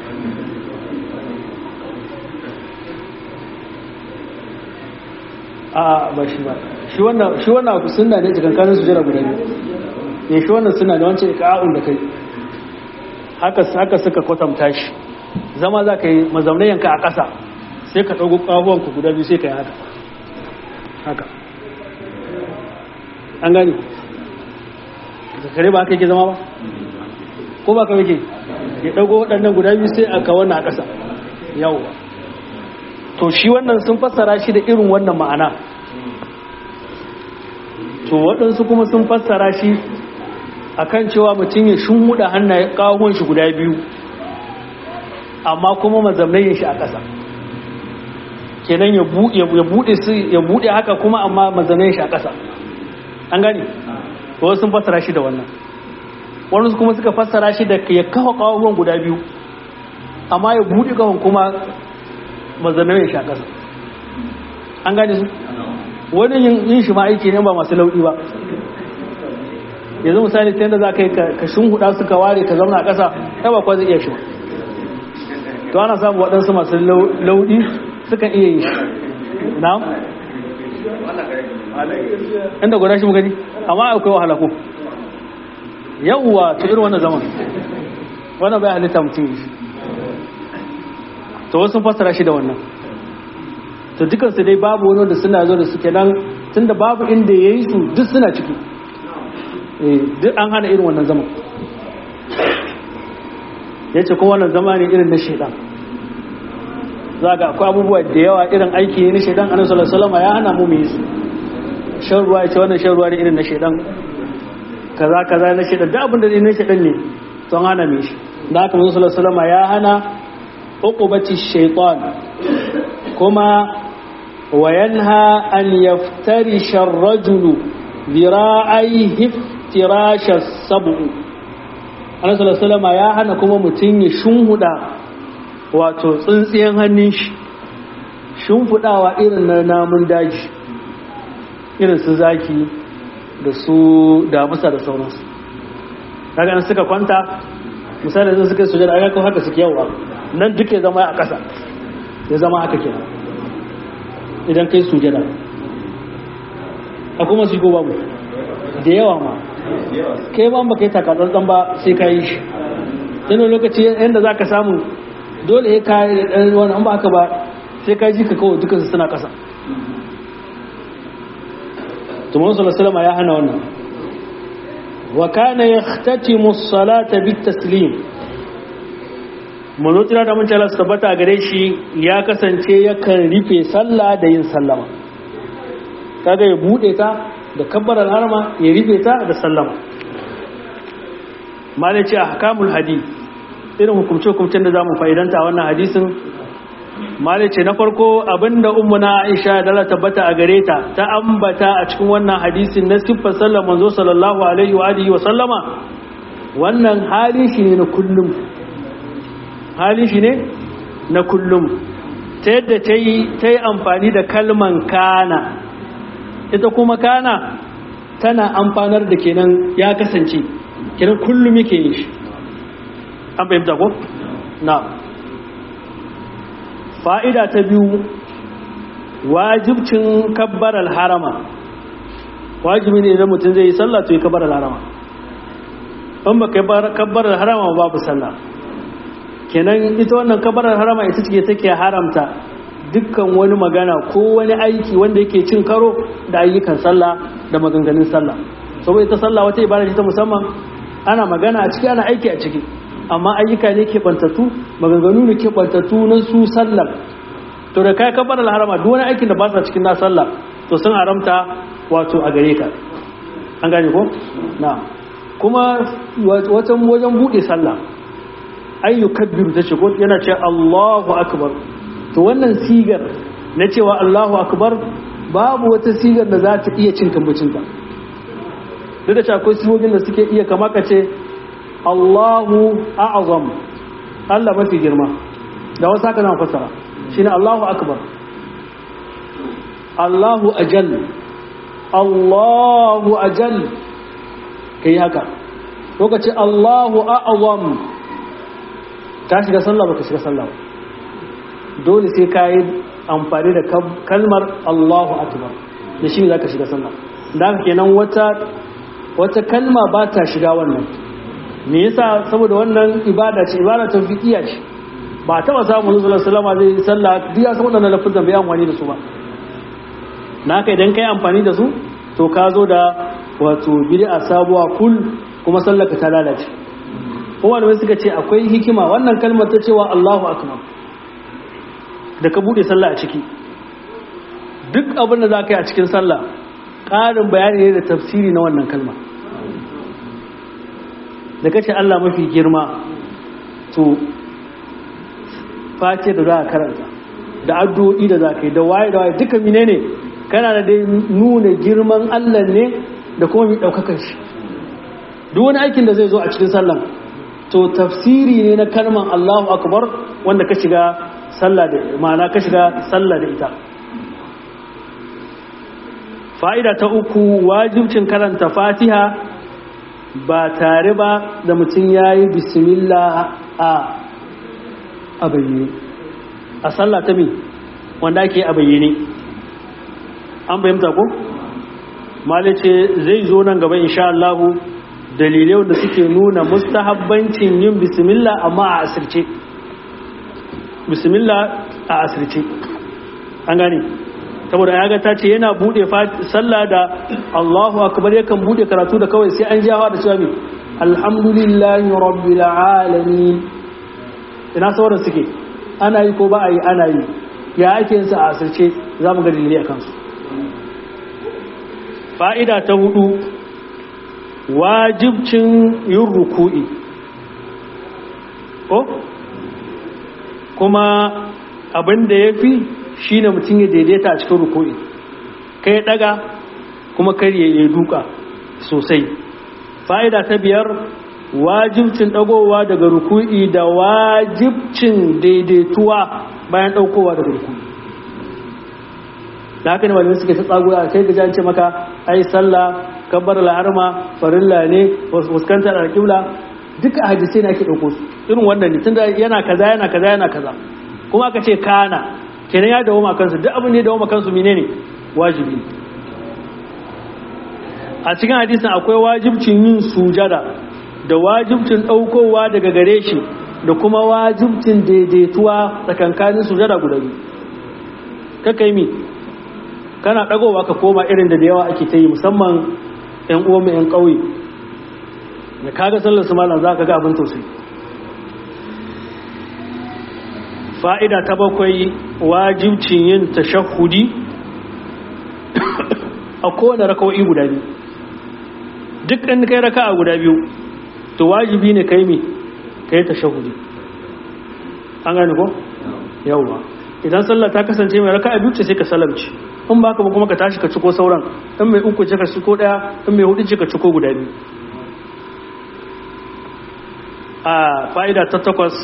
a ba shi ba shi wannan abu suna ne cikin kanin su jira guda biyu ne shi wannan suna da wancan iƙa'un da kai haka suka kwatanta shi zama za ka yi mazaunayenka a ƙasa sai ka ɗago ƙahuwanku guda biyu sai ka yi haka haka an gani zakare ba haka yake zama ba ko ba ka yake ya ɗago waɗannan guda biyu sai aka wannan a ƙasa yawwa to shi wannan sun fassara shi da irin wannan ma'ana to waɗansu kuma sun fassara shi akan cewa mutum ya shunhuda hannaye kawon shi guda biyu amma kuma mazamnayin shi a ƙasa kenan ya buɗe su ya buɗe haka kuma amma mazamnayin shi a ƙasa an gani wasu sun fassara shi da wannan wani kuma suka fassara shi da ya kawo kawon guda biyu amma ya buɗe kawon kuma mazamnayin shi a ƙasa an gani su wani yin shi ma aiki ne ba masu lauɗi ba yanzu misali ta yadda za ka yi ka shunhuda su ka ware ka zauna a ƙasa ta ba kwa zai iya shi ba to ana samu waɗansu masu lauɗi sukan iya yi na inda guda shi gani amma akwai wahala ko yawwa to irin wannan zaman wannan bai halitta mutum yi shi to wasu fassara shi da wannan to dukansu dai babu wani wanda suna zo da suke nan tunda babu inda ya yi su duk suna ciki duk an hana irin wannan zaman ya ce kuma wannan zama ne irin na shaidan za ga akwai abubuwa da yawa irin aiki ne na shaidan annabi sallallahu alaihi ya hana mu mu yi su shan ruwa ya ce wannan shan ruwa ne irin na shaidan kaza kaza na shaidan duk abin da ne na shaidan ne to an hana mu shi da haka manzo sallallahu alaihi ya hana uqubati shaytan kuma وينهى أن يفترش الرجل ذراعيه افتراش السبع Allah sallallahu alaihi wasallam ya hana kuma mutum ya shunhuda wato tsintsiyan hannun shi shunfudawa irin na namun daji irin su zaki da su damusa da sauransu daga nan suka kwanta misali zai suka sujada a yakon haka suke yawa nan duk ya zama a ƙasa ya zama haka kenan idan kai sujada a kuma su ko babu da yawa ma kai ba baka yi takatsantsan ba sai ka yi shi tana lokaci yadda za ka samu dole ya kayi da ɗan wani an ba aka ba sai ka ji ka kawai dukansu suna ƙasa tumon salasalama ya hana wannan wa kana ya tatimu salata bit taslim manotira da mun su tabbata gare shi ya kasance yakan rufe sallah da yin sallama kaga ya bude ta da kabbarar harma ya rufe ta da sallama malai ce ahkamul hadith irin hukumce hukumcen da zamu fa'idanta wannan hadisin malai ce na farko abinda ummuna Aisha da Allah tabbata a gare ta ta ambata a cikin wannan hadisin na siffar sallar manzo sallallahu alaihi wa alihi wa sallama wannan hali shi ne na kullum hali shi ne na kullum ta yadda ta yi amfani da kalman kana ita kuma kana tana amfanar da kenan ya kasance kenan kullum yake yin shi an fahimta ko? na fa'ida ta biyu wajibcin kabbarar harama wajibi ne idan mutum zai yi sallah to yi kabbarar harama in ba kabbarar harama babu sallah kenan ita wannan kabarar harama ita ce take haramta dukkan wani magana ko wani aiki wanda yake cin karo da ayyukan sallah da maganganun sallah saboda ita sallah wata ibada ce ta musamman ana magana a ciki ana aiki a ciki amma ayyuka ne ke bantattu maganganu ne ke bantattu na su sallar to da kai kabarar harama duk wani aikin da ba sa cikin na sallah to sun haramta wato a gare ka an gane ko na kuma wajen wajen bude sallah ayyu kabbiru ta ce ko yana ce Allahu akbar to wannan sigar na cewa Allahu akbar babu wata sigar da za ta iya cin kambucinta duk da cewa akwai sigogin da suke iya kama ka ce Allahu a'azam Allah mafi girma da wasu haka zama fassara shine Allahu akbar Allahu ajal Allahu ajal kai haka lokaci Allahu a'azam ka shiga sallah baka shiga sallah dole sai ka yi amfani da kalmar Allahu akbar da shi za ka shiga sallah da haka kenan wata wata kalma ba ta shiga wannan me yasa saboda wannan ibada ce ibada ta fiqiya ce ba taba samu Rasulullah sallallahu alaihi wasallam zai sallah duk ya san wannan lafazin bai amfani da su ba naka idan kai amfani da su to ka zo da wato bid'a sabuwa kul kuma sallaka ta lalace kuma da suka ce akwai hikima wannan kalmar ta cewa Allahu akbar da ka bude sallah a ciki duk abin da za ka yi a cikin sallah ƙarin bayani ne da tafsiri na wannan kalma da kace Allah mafi girma to face da za a karanta da addu'o'i da za ka yi da waye da waye duka mine ne kana da dai nuna girman Allah ne da kuma mai ɗaukakar shi duk wani aikin da zai zo a cikin sallan to tafsiri ne na kalman Allahu akbar wanda ka shiga sallah da ma'ana ka shiga sallah da ita fa'ida ta uku wajibcin karanta fatiha ba tare ba da mutum ya yi bismillah a a bayyane a sallah ta mi wanda ake a bayyane an bayyanta ko? malice zai zo nan gaba insha Allahu dalilai wanda suke nuna mustahabbancin yin bismillah amma a asirce bismillah a asirce an gane saboda ya ga ta ce yana bude sallah da Allahu akbar yakan bude karatu da kawai sai an jawa da cewa me alhamdulillahi rabbil alamin ina sauran suke ana yi ko ba a yi ana yi ya ake yin sa a asirce za mu ga dalilai akan su fa'ida ta hudu wajibcin yin ruku'i ko kuma abin da ya fi shi ne mutum ya daidaita a cikin ruku'i kai daga kuma karye ya duka sosai fa'ida ta biyar wajibcin dagowa daga ruku'i da wajibcin daidaituwa bayan daukowa daga ruku'i da haka ne malamai suke ta tsagura kai gaji an ce maka ai sallah kabbar la'arma farilla ne fuskantar alƙibla duka hadisai ne ake ɗauko su irin wannan ne tunda yana kaza yana kaza yana kaza kuma aka ce kana kenan ya dawo kansu duk abin da ya dawo kansu menene wajibi a cikin hadisin akwai wajibcin yin sujada da wajibcin ɗaukowa daga gare shi da kuma wajibcin daidaituwa tsakankanin sujada guda biyu kakai mi kana ɗagowa ka koma irin da da yawa ake ta yi musamman 'yan uwanmu 'yan ƙauye da kaga sallar su malam za ka ga abin tausayi fa'ida ta bakwai wajibcin yin tashahudi a kowane raka'o'i guda biyu duk ɗan kai raka a guda biyu to wajibi ne kai mi kai tashahudi an gani ko? yauwa idan sallar ta kasance mai raka a biyu ce sai ka salamci in ba ka ba kuma ka tashi ka ciko sauran in mai uku ce ka ciko daya in mai hudu ce ka ciko guda biyu a fa'ida ta takwas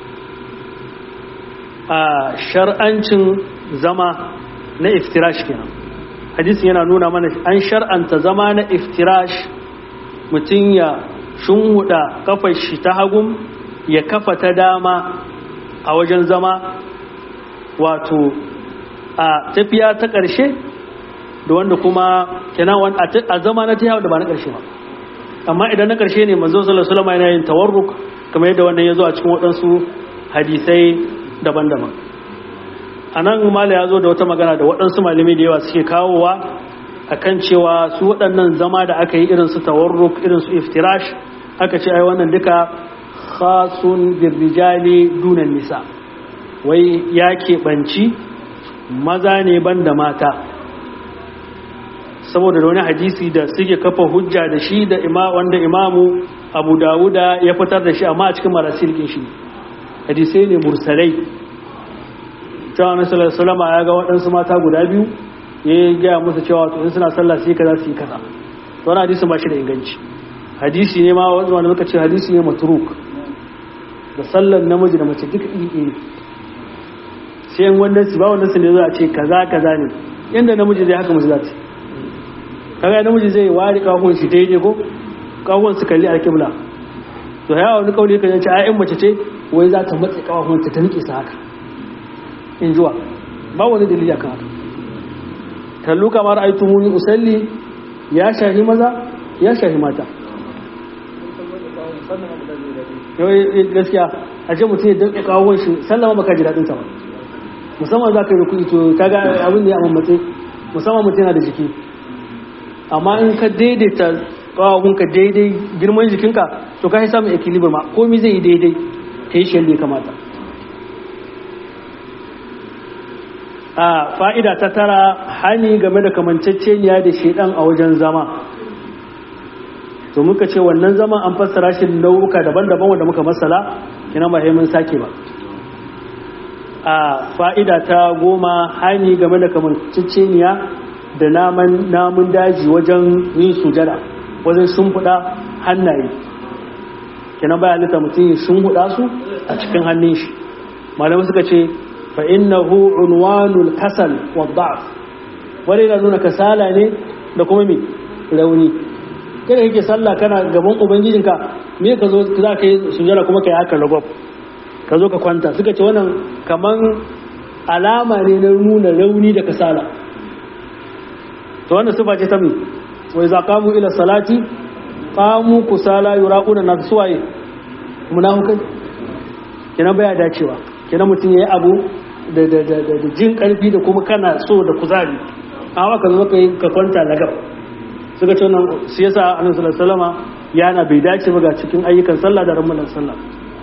a shar'ancin zama na iftirash kenan hadisin yana nuna mana an shar'anta zama na iftirash mutum ya shunhuda kafar shi ta hagun ya kafa ta dama a wajen zama wato a tafiya ta ƙarshe da wanda kuma kenan a zama na ta da ba na ƙarshe ba amma idan na ƙarshe ne manzo sallallahu alaihi wasallam yana yin tawarruk kamar yadda wannan ya zo a cikin waɗansu hadisai daban-daban a nan mala ya zo da wata magana da waɗansu malamai da yawa suke kawowa akan cewa su waɗannan zama da aka yi irin su tawarruk irin su iftirash aka ce ai wannan duka khasun birrijali dunan nisa wai ya keɓanci maza ne ban da mata saboda da wani hadisi da suke kafa hujja da shi da ima wanda imamu abu dawuda ya fitar da shi amma a cikin marasirkin shi hadisai ne mursalai cewa na salama ya ga waɗansu mata guda biyu ya yi gaya musu cewa to in suna sallah su yi kaza su yi kaza wani hadisi ba shi da inganci hadisi ne ma wanda muka ce hadisi ne matruk da sallan namiji da mace duka iri sai yan wannan su ba wannan su ne za a ce kaza kaza ne yanda namiji zai haka musu za ta kaga namiji zai ware kawon shi daidai ko kawon su kalli alƙibla to ya wani kauli kan yace ayyan mace ce wai za ta matse kawon ta ta nike sa haka in juwa ba wani dalili akan haka kallu kamar aitu muni usalli ya shahi maza ya shahi mata yawai gaskiya a ce mutum ya danka kawon shi sallama baka ji daɗin sa ba musamman za ka yi rukuni to kaga abin da ya mammatse musamman mutum yana da jiki amma in ka daidaita kawahunka daidai girman jikinka to ka samun equilibrium ma komi zai yi daidai ta yi shi ya kamata a fa'ida ta tara hani game da kamanceceniya da shedan a wajen zama to muka ce wannan zaman an fassara shi nau'uka daban-daban wanda muka masala kina ba mun sake ba a fa'ida ta goma hani game da kamanceceniya da namun daji wajen yin sujada wajen shimfiɗa hannaye kina baya halitta mutum ya shimfiɗa su a cikin hannun shi malamai suka ce fa innahu unwanul kasal wa da'af wani na nuna kasala ne da kuma me rauni kada kake sallah kana gaban ubangijinka me ka zo za ka yi sujada kuma ka yi haka lagwab ka zo ka kwanta suka ce wannan kaman alama ne na nuna rauni da kasala to wannan sifa ce ta mi wai za kamu ila salati kamu kusala yuraquna na suwaye munafikai kina baya dacewa kina mutum yayi abu da da da da jin karfi da kuma kana so da kuzari amma ka zo ka yi ka kwanta lagab suka ce wannan shi yasa annabi sallallahu alaihi wasallama yana bai dace ba ga cikin ayyukan sallah da ramadan sallah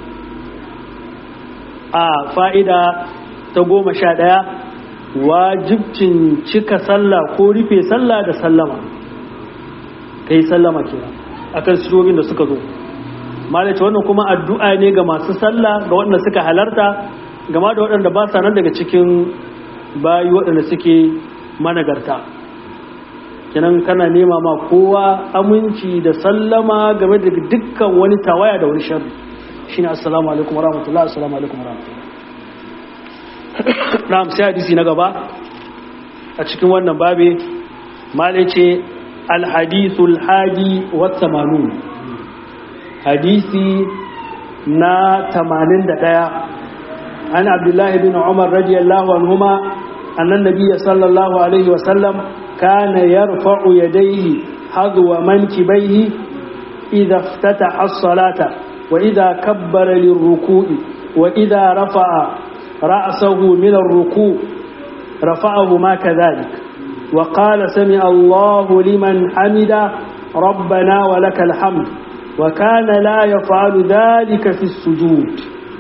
a fa'ida ta goma sha ɗaya wajibcin cika sallah ko rufe sallah da sallama ka yi sallama kira a kan sirogin da suka zo malace wannan kuma addu'a ne ga masu sallah ga waɗanda suka halarta gama da waɗanda ba sa nan daga cikin bayi waɗanda suke managarta kinan kana nema ma kowa aminci da sallama game da dukkan wani tawaya da wani sharri shine assalamu alaikum warahmatullahi assalamu alaikum warahmatullahi na'am sai hadisi na gaba a cikin wannan babe malai ce alhadithul hadi wa tamanun hadisi na 81 an abdullahi bin umar radiyallahu anhuma annan nabiyya sallallahu alaihi wa sallam kana yarfa'u yadayhi hadwa mankibaihi idha iftataha as-salata وإذا كبر للركوع وإذا رفع رأسه من الركوع رفعه ما كذلك وقال سمع الله لمن حمد ربنا ولك الحمد وكان لا يفعل ذلك في السجود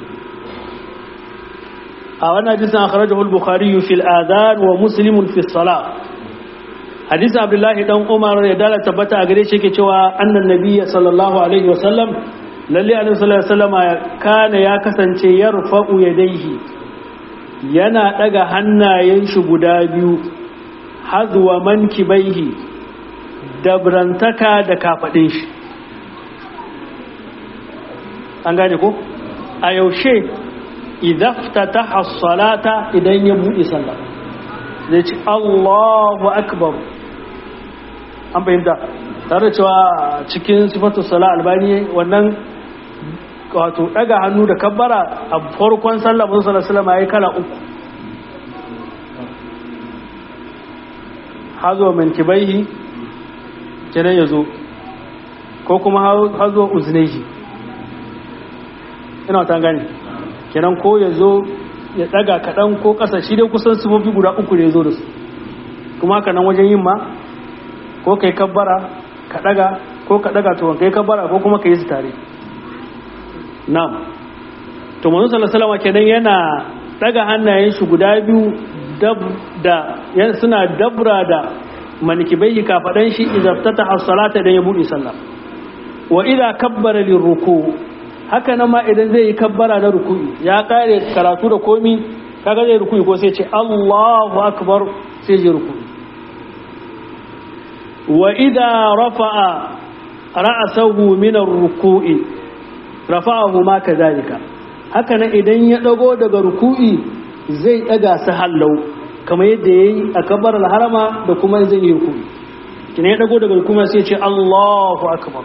أولا جزء أخرجه البخاري في الآذان ومسلم في الصلاة حديث عبد الله بن عمر يدل تبت أغريشي كتوى أن النبي صلى الله عليه وسلم lalle annabi sallallahu alaihi wasallam kana ya kasance yarfa'u yadayhi yana daga hannayen shi guda biyu hazwa mankibaihi dabrantaka da kafadin shi an gane ko a yaushe idaftataha as-salata idan ya bude sallah zai ci Allahu akbar an bayyana tare da cewa cikin sifatu sala albani wannan wato daga hannu da kabbara a farkon sallah mun sallallahu alaihi wasallam yayi kala uku hazo min kibaihi kenan yazo ko kuma hazo uznaihi ina ta gane kenan ko yazo ya daga kadan ko kasa shi dai kusan sifofi guda uku ne yazo da su kuma haka nan wajen yin ma ko kai kabbara ka daga ko ka daga to kai kabbara ko kuma kai su tare na'am to manzo sallallahu alaihi wasallam kenan yana daga hannayen shi guda biyu dab da suna dabra da manikibai kafadan shi idza ftata as-salata dan ya bude sallah wa idza kabbara lirruku haka nan ma idan zai yi kabbara na ruku'i ya kare karatu da komi kaga zai ruku'i ko sai ce Allahu akbar sai ya ruku'i wa idza rafa'a ra'sahu min ar-ruku'i rafa'ahu ma kadhalika haka nan idan ya dago daga ruku'i zai daga su hallau kamar yadda yayi a kabar harama da kuma zai yi ruku'i kina ya dago daga ruku'i sai ce Allahu akbar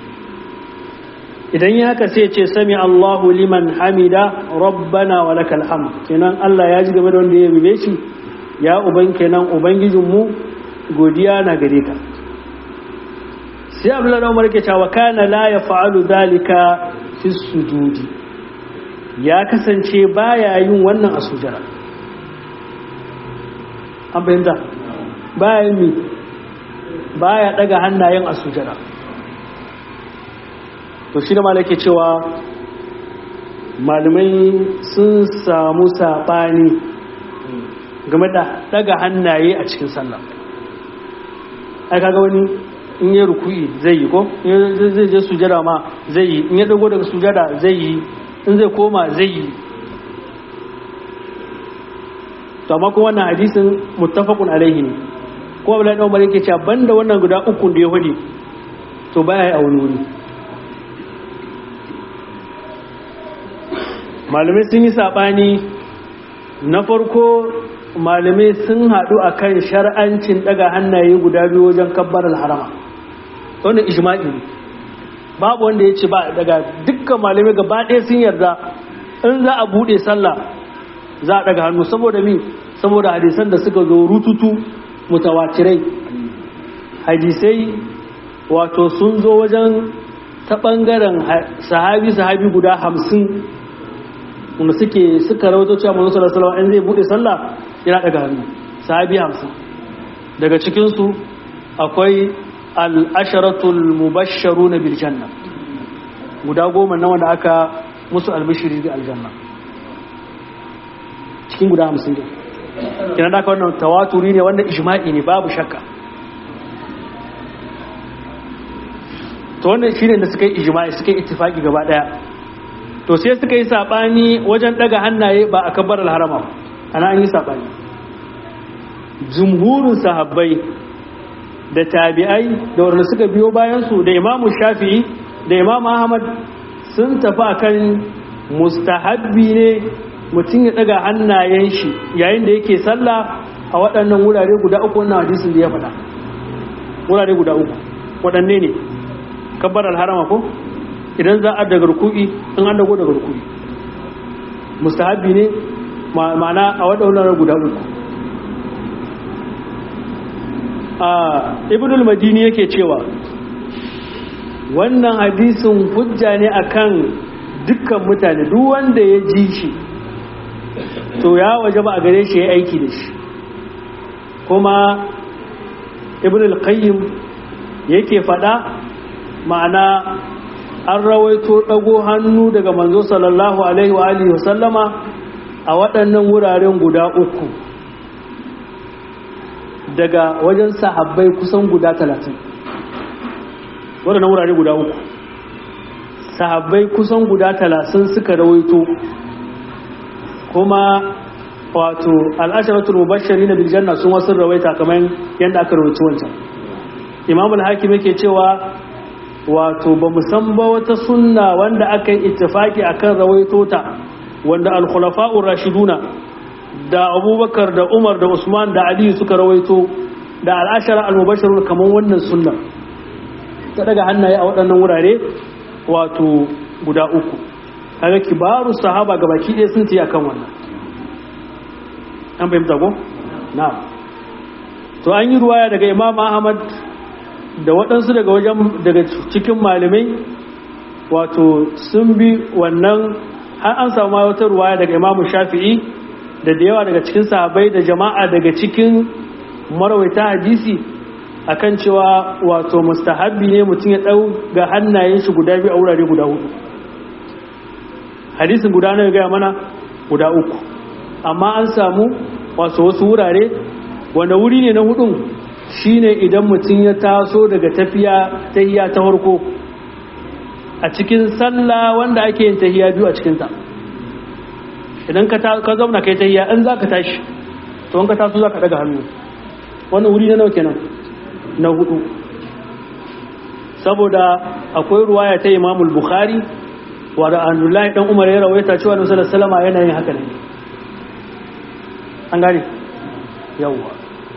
idan ya haka sai ce sami Allahu liman hamida rabbana wa lakal hamd kenan Allah ya ji game da wanda ya bibe shi ya uban kenan ubangijinmu godiya na gare ka sai abdullahi umar yake cewa kana la yaf'alu dhalika fi sujudi ya kasance baya yin wannan a sujara an bayyana baya yin mi baya daga hannayen a sujara to shi da malake cewa malamai sun samu saɓani game da daga hannaye a cikin sallah ai kaga wani in yi ruku'i zai yi ko in zai je sujada ma zai yi in ya dago daga sujada zai yi in zai koma zai yi to amma kuma wannan hadisin muttafaqun alaihi ne ko Abdullahi dan Umar yake cewa banda wannan guda uku da ya hudi to baya yi a wani wuri malamai sun yi sabani na farko malamai sun haɗu a kan shar'ancin ɗaga hannaye guda biyu wajen kabbar harama wannan ijma'i ne babu wanda ya ce ba daga dukkan malamai gaba ɗaya sun yarda in za a buɗe sallah za a ɗaga hannu saboda mi saboda hadisan da suka zo rututu mutawatirai hadisai wato sun zo wajen ta ɓangaren sahabi sahabi guda hamsin wanda suke suka rawato cewa manzo sallallahu alaihi wasallam zai bude sallah yana daga hannu sahabi 50 daga cikin su akwai al-asharatul mubashsharun bil janna guda goma na wanda aka musu albishiri da aljanna cikin guda 50 din kina da wannan tawaturi ne wanda ijma'i ne babu shakka to wannan shine da suka yi ijma'i suka yi ittifaki gaba daya to sai suka yi sabani wajen daga hannaye ba a kabbar harama ana an yi sabani jumhurin sahabbai da tabi'ai da wanda suka biyo bayan su da imamu shafi'i da imamu ahmad sun tafi akan mustahabbi ne mutum ya daga hannayen shi yayin da yake sallah a waɗannan wurare guda uku wannan hadisin da ya faɗa wurare guda uku waɗanne ne kabbar harama ko idan za a daga ruku'i in an dago daga ruku'i mustahabi ne ma'ana a waɗannan guda uku a ibnul madini yake cewa wannan hadisin hujja ne akan dukkan mutane duk wanda ya ji shi to ya waje ba a gare shi ya aiki da shi kuma ibnul qayyim yake faɗa ma'ana an rawaito ɗago hannu daga manzo sallallahu alaihi wa alihi wasallama a waɗannan wuraren guda uku daga wajen sahabbai kusan guda talatin waɗannan wurare guda uku sahabbai kusan guda talatin suka rawaito kuma wato al'asharatul mubashshari na biljanna sun wasu rawaita kamar yadda aka rawaito wancan imam al-hakim yake cewa wato ba san ba wata sunna wanda aka yi ittifaki akan rawaito ta wanda al-khulafa'ur rashiduna da abubakar da umar da usman da ali suka rawaito da al-ashara al-mubashirun kamar wannan sunna ta daga hannaye a waɗannan wurare wato guda uku kaga kibaru sahaba gabaki ɗaya sun tiya kan wannan an fahimta ko na'am to an yi ruwaya daga imam ahmad da waɗansu daga wajen daga cikin malamai wato sun bi wannan har an samu wata ruwaya daga imamu shafi'i da da yawa daga cikin sahabai da jama'a daga cikin marawaita hadisi akan cewa wato mustahabbi ne mutum ya ɗau ga hannayen shi guda biyu a wurare guda hudu hadisin guda na gaya mana guda uku amma an samu wasu wasu wurare wanda wuri ne na hudun shine idan mutum ya taso daga tafiya tahiya ta farko a cikin sallah wanda ake yin tahiya biyu a cikinta idan ka zauna kai tahiya in za ka tashi to in ka taso za ka daga hannu wannan wuri na nawa kenan na hudu saboda akwai ruwaya ta imamul bukhari wa da annullahi dan umar ya rawaita cewa nabi sallallahu alaihi wasallam yana yin haka ne an gane yawwa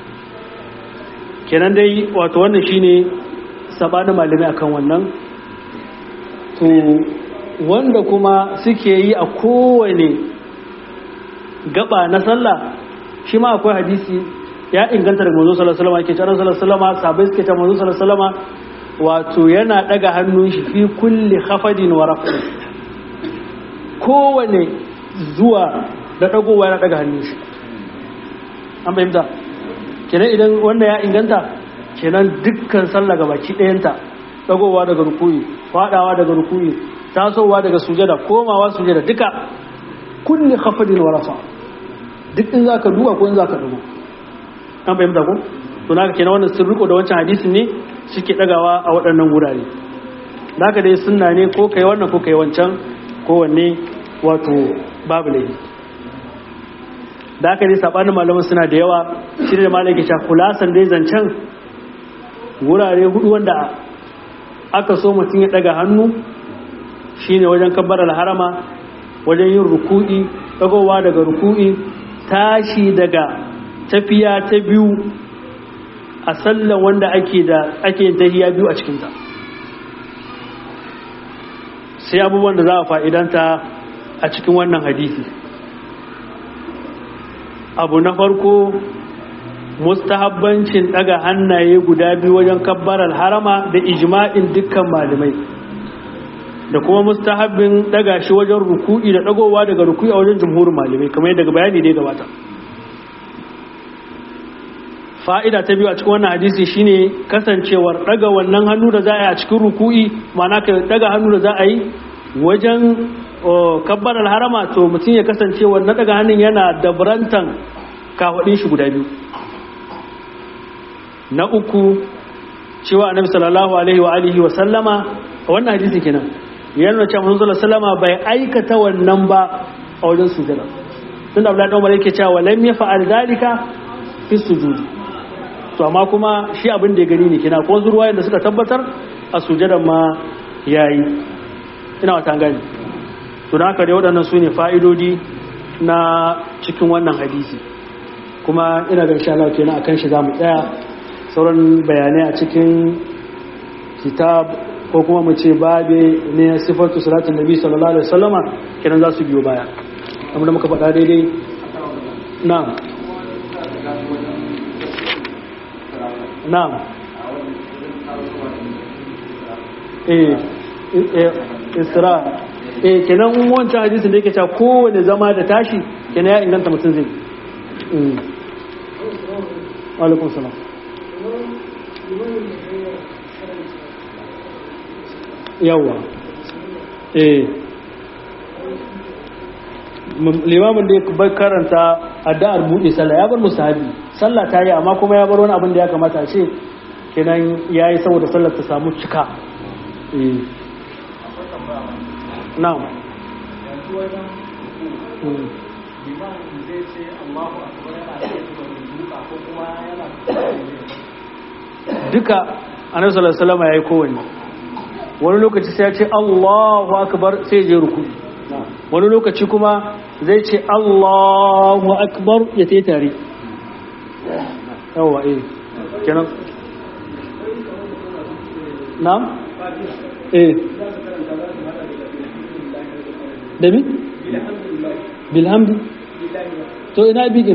kenan dai wato wannan shine sabanin malamai akan wannan to wanda kuma suke yi a kowane gaba na sallah shi ma akwai hadisi ya inganta daga manzo sallallahu alaihi wasallam yake cewa sallallahu alaihi wasallam sabai suke cewa manzo sallallahu alaihi wasallam wato yana daga hannun shi fi kulli khafadin wa raf'in kowane zuwa da dagowa yana daga hannun shi an fahimta kenan idan wanda ya inganta kenan dukkan sallah ga baki ɗayanta dagowa daga rukuyi fadawa daga rukuyi tasowa daga sujada komawa sujada duka kulli khafadin wa rafa duk in za ka duba ko in za ka duba an fahimta ko to naka kenan wannan sun riko da wancan hadisin ne suke dagawa a waɗannan wurare da haka dai sunna ne ko kai wannan ko kai wancan kowanne wato babu laifi da haka dai sabanin malaman suna da yawa shi da malam ke cewa kulasan dai zancen wurare hudu wanda aka so mutum ya daga hannu shine wajen kabbarar harama wajen yin ruku'i dagowa daga ruku'i tashi daga tafiya ta biyu a sallan wanda ake da ake yin tahiya biyu a cikinta sai abubuwan da za a fa'idanta a cikin wannan hadisi abu na farko mustahabbancin daga hannaye guda biyu wajen kabbarar harama da ijma'in dukkan malamai da kuma mustahabbin daga shi wajen ruku'i da dagowa daga ruku'i a wajen jumhurin malamai kamar yadda bayani dai gabata fa'ida ta biyu a cikin wannan hadisi shine kasancewar daga wannan hannu da za a yi a cikin ruku'i ma'ana ka daga hannu da za a yi wajen kabbarar harama to mutum ya kasance wannan daga hannun yana dabrantan kafaɗin shi guda biyu na uku cewa annabi sallallahu alaihi wa alihi wa sallama a wannan hadisi kenan yana cewa manzo sallallahu sallama bai aikata wannan ba a wajen sujada tunda Abdullahi dan Umar yake cewa lam yafa'al dalika fi sujudi to amma kuma shi abin da ya gani ne kina ko zurwayen da suka tabbatar a sujadan ma yayi ina wata gani to da haka dai waɗannan su ne fa'idodi na cikin wannan hadisi kuma ina ga insha Allah kenan akan shi zamu tsaya sauran bayanai a cikin kitab ko kuma mu ce babe ne sifatu salatin nabi sallallahu alaihi wasallama kenan za su biyo baya amma da muka faɗa daidai na'am na'am eh isra eh kenan wancan hadisin da yake cewa kowane zama da tashi kenan ya inganta mutum zai wa alaikum salam yawa eh limamin da ya bai karanta addu'ar buɗe sallah ya bar musahabi sallah ta yi amma kuma ya bar wani abin da ya kamata a ce kenan ya yi saboda sallar ta samu cika na'am duka annabi sallallahu alaihi wasallam yayi kowanne wani lokaci sai ya ce Allahu akbar sai je ruku wani lokaci kuma zai ce Allahu akbar ya tayi tare yawa eh kenan na'am eh da mi? bilhamdi to ina bigin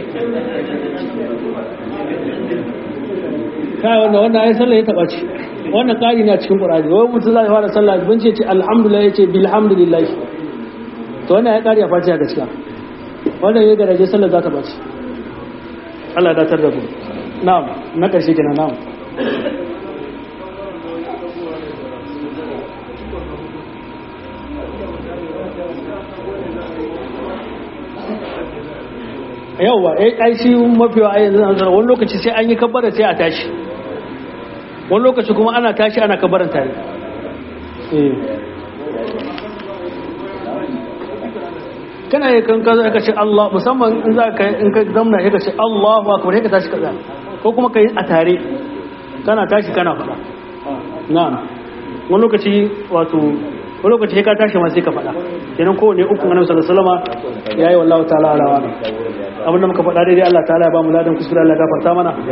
kai wannan wannan ai sallah ya taba ci wannan kari na cikin qur'ani wai mutum zai fara sallah bin ce ce alhamdulillah yace bilhamdulillah to wannan ya kari a fatiha gaskiya wannan ya garaje sallah za ta baci Allah ya datar da ku na'am na karshe kenan na'am yauwa ai shi mafiwa a yanzu an wani lokaci sai an yi kabbara sai a tashi wani lokaci kuma ana tashi ana kabbaran tare kana yi kan kaza ka ce Allah musamman in za ka in ka zamna ka ce Allahu akbar ka tashi kaza ko kuma ka yi a tare kana tashi kana faɗa na'am wani lokaci wato wani lokaci ka tashi ma sai ka faɗa kenan kowane uku annabi sallallahu alaihi wasallam yayi wallahu ta'ala ala wa abinda muka faɗa daidai Allah ta'ala ya ba mu ladan kuskure Allah ya gafarta mana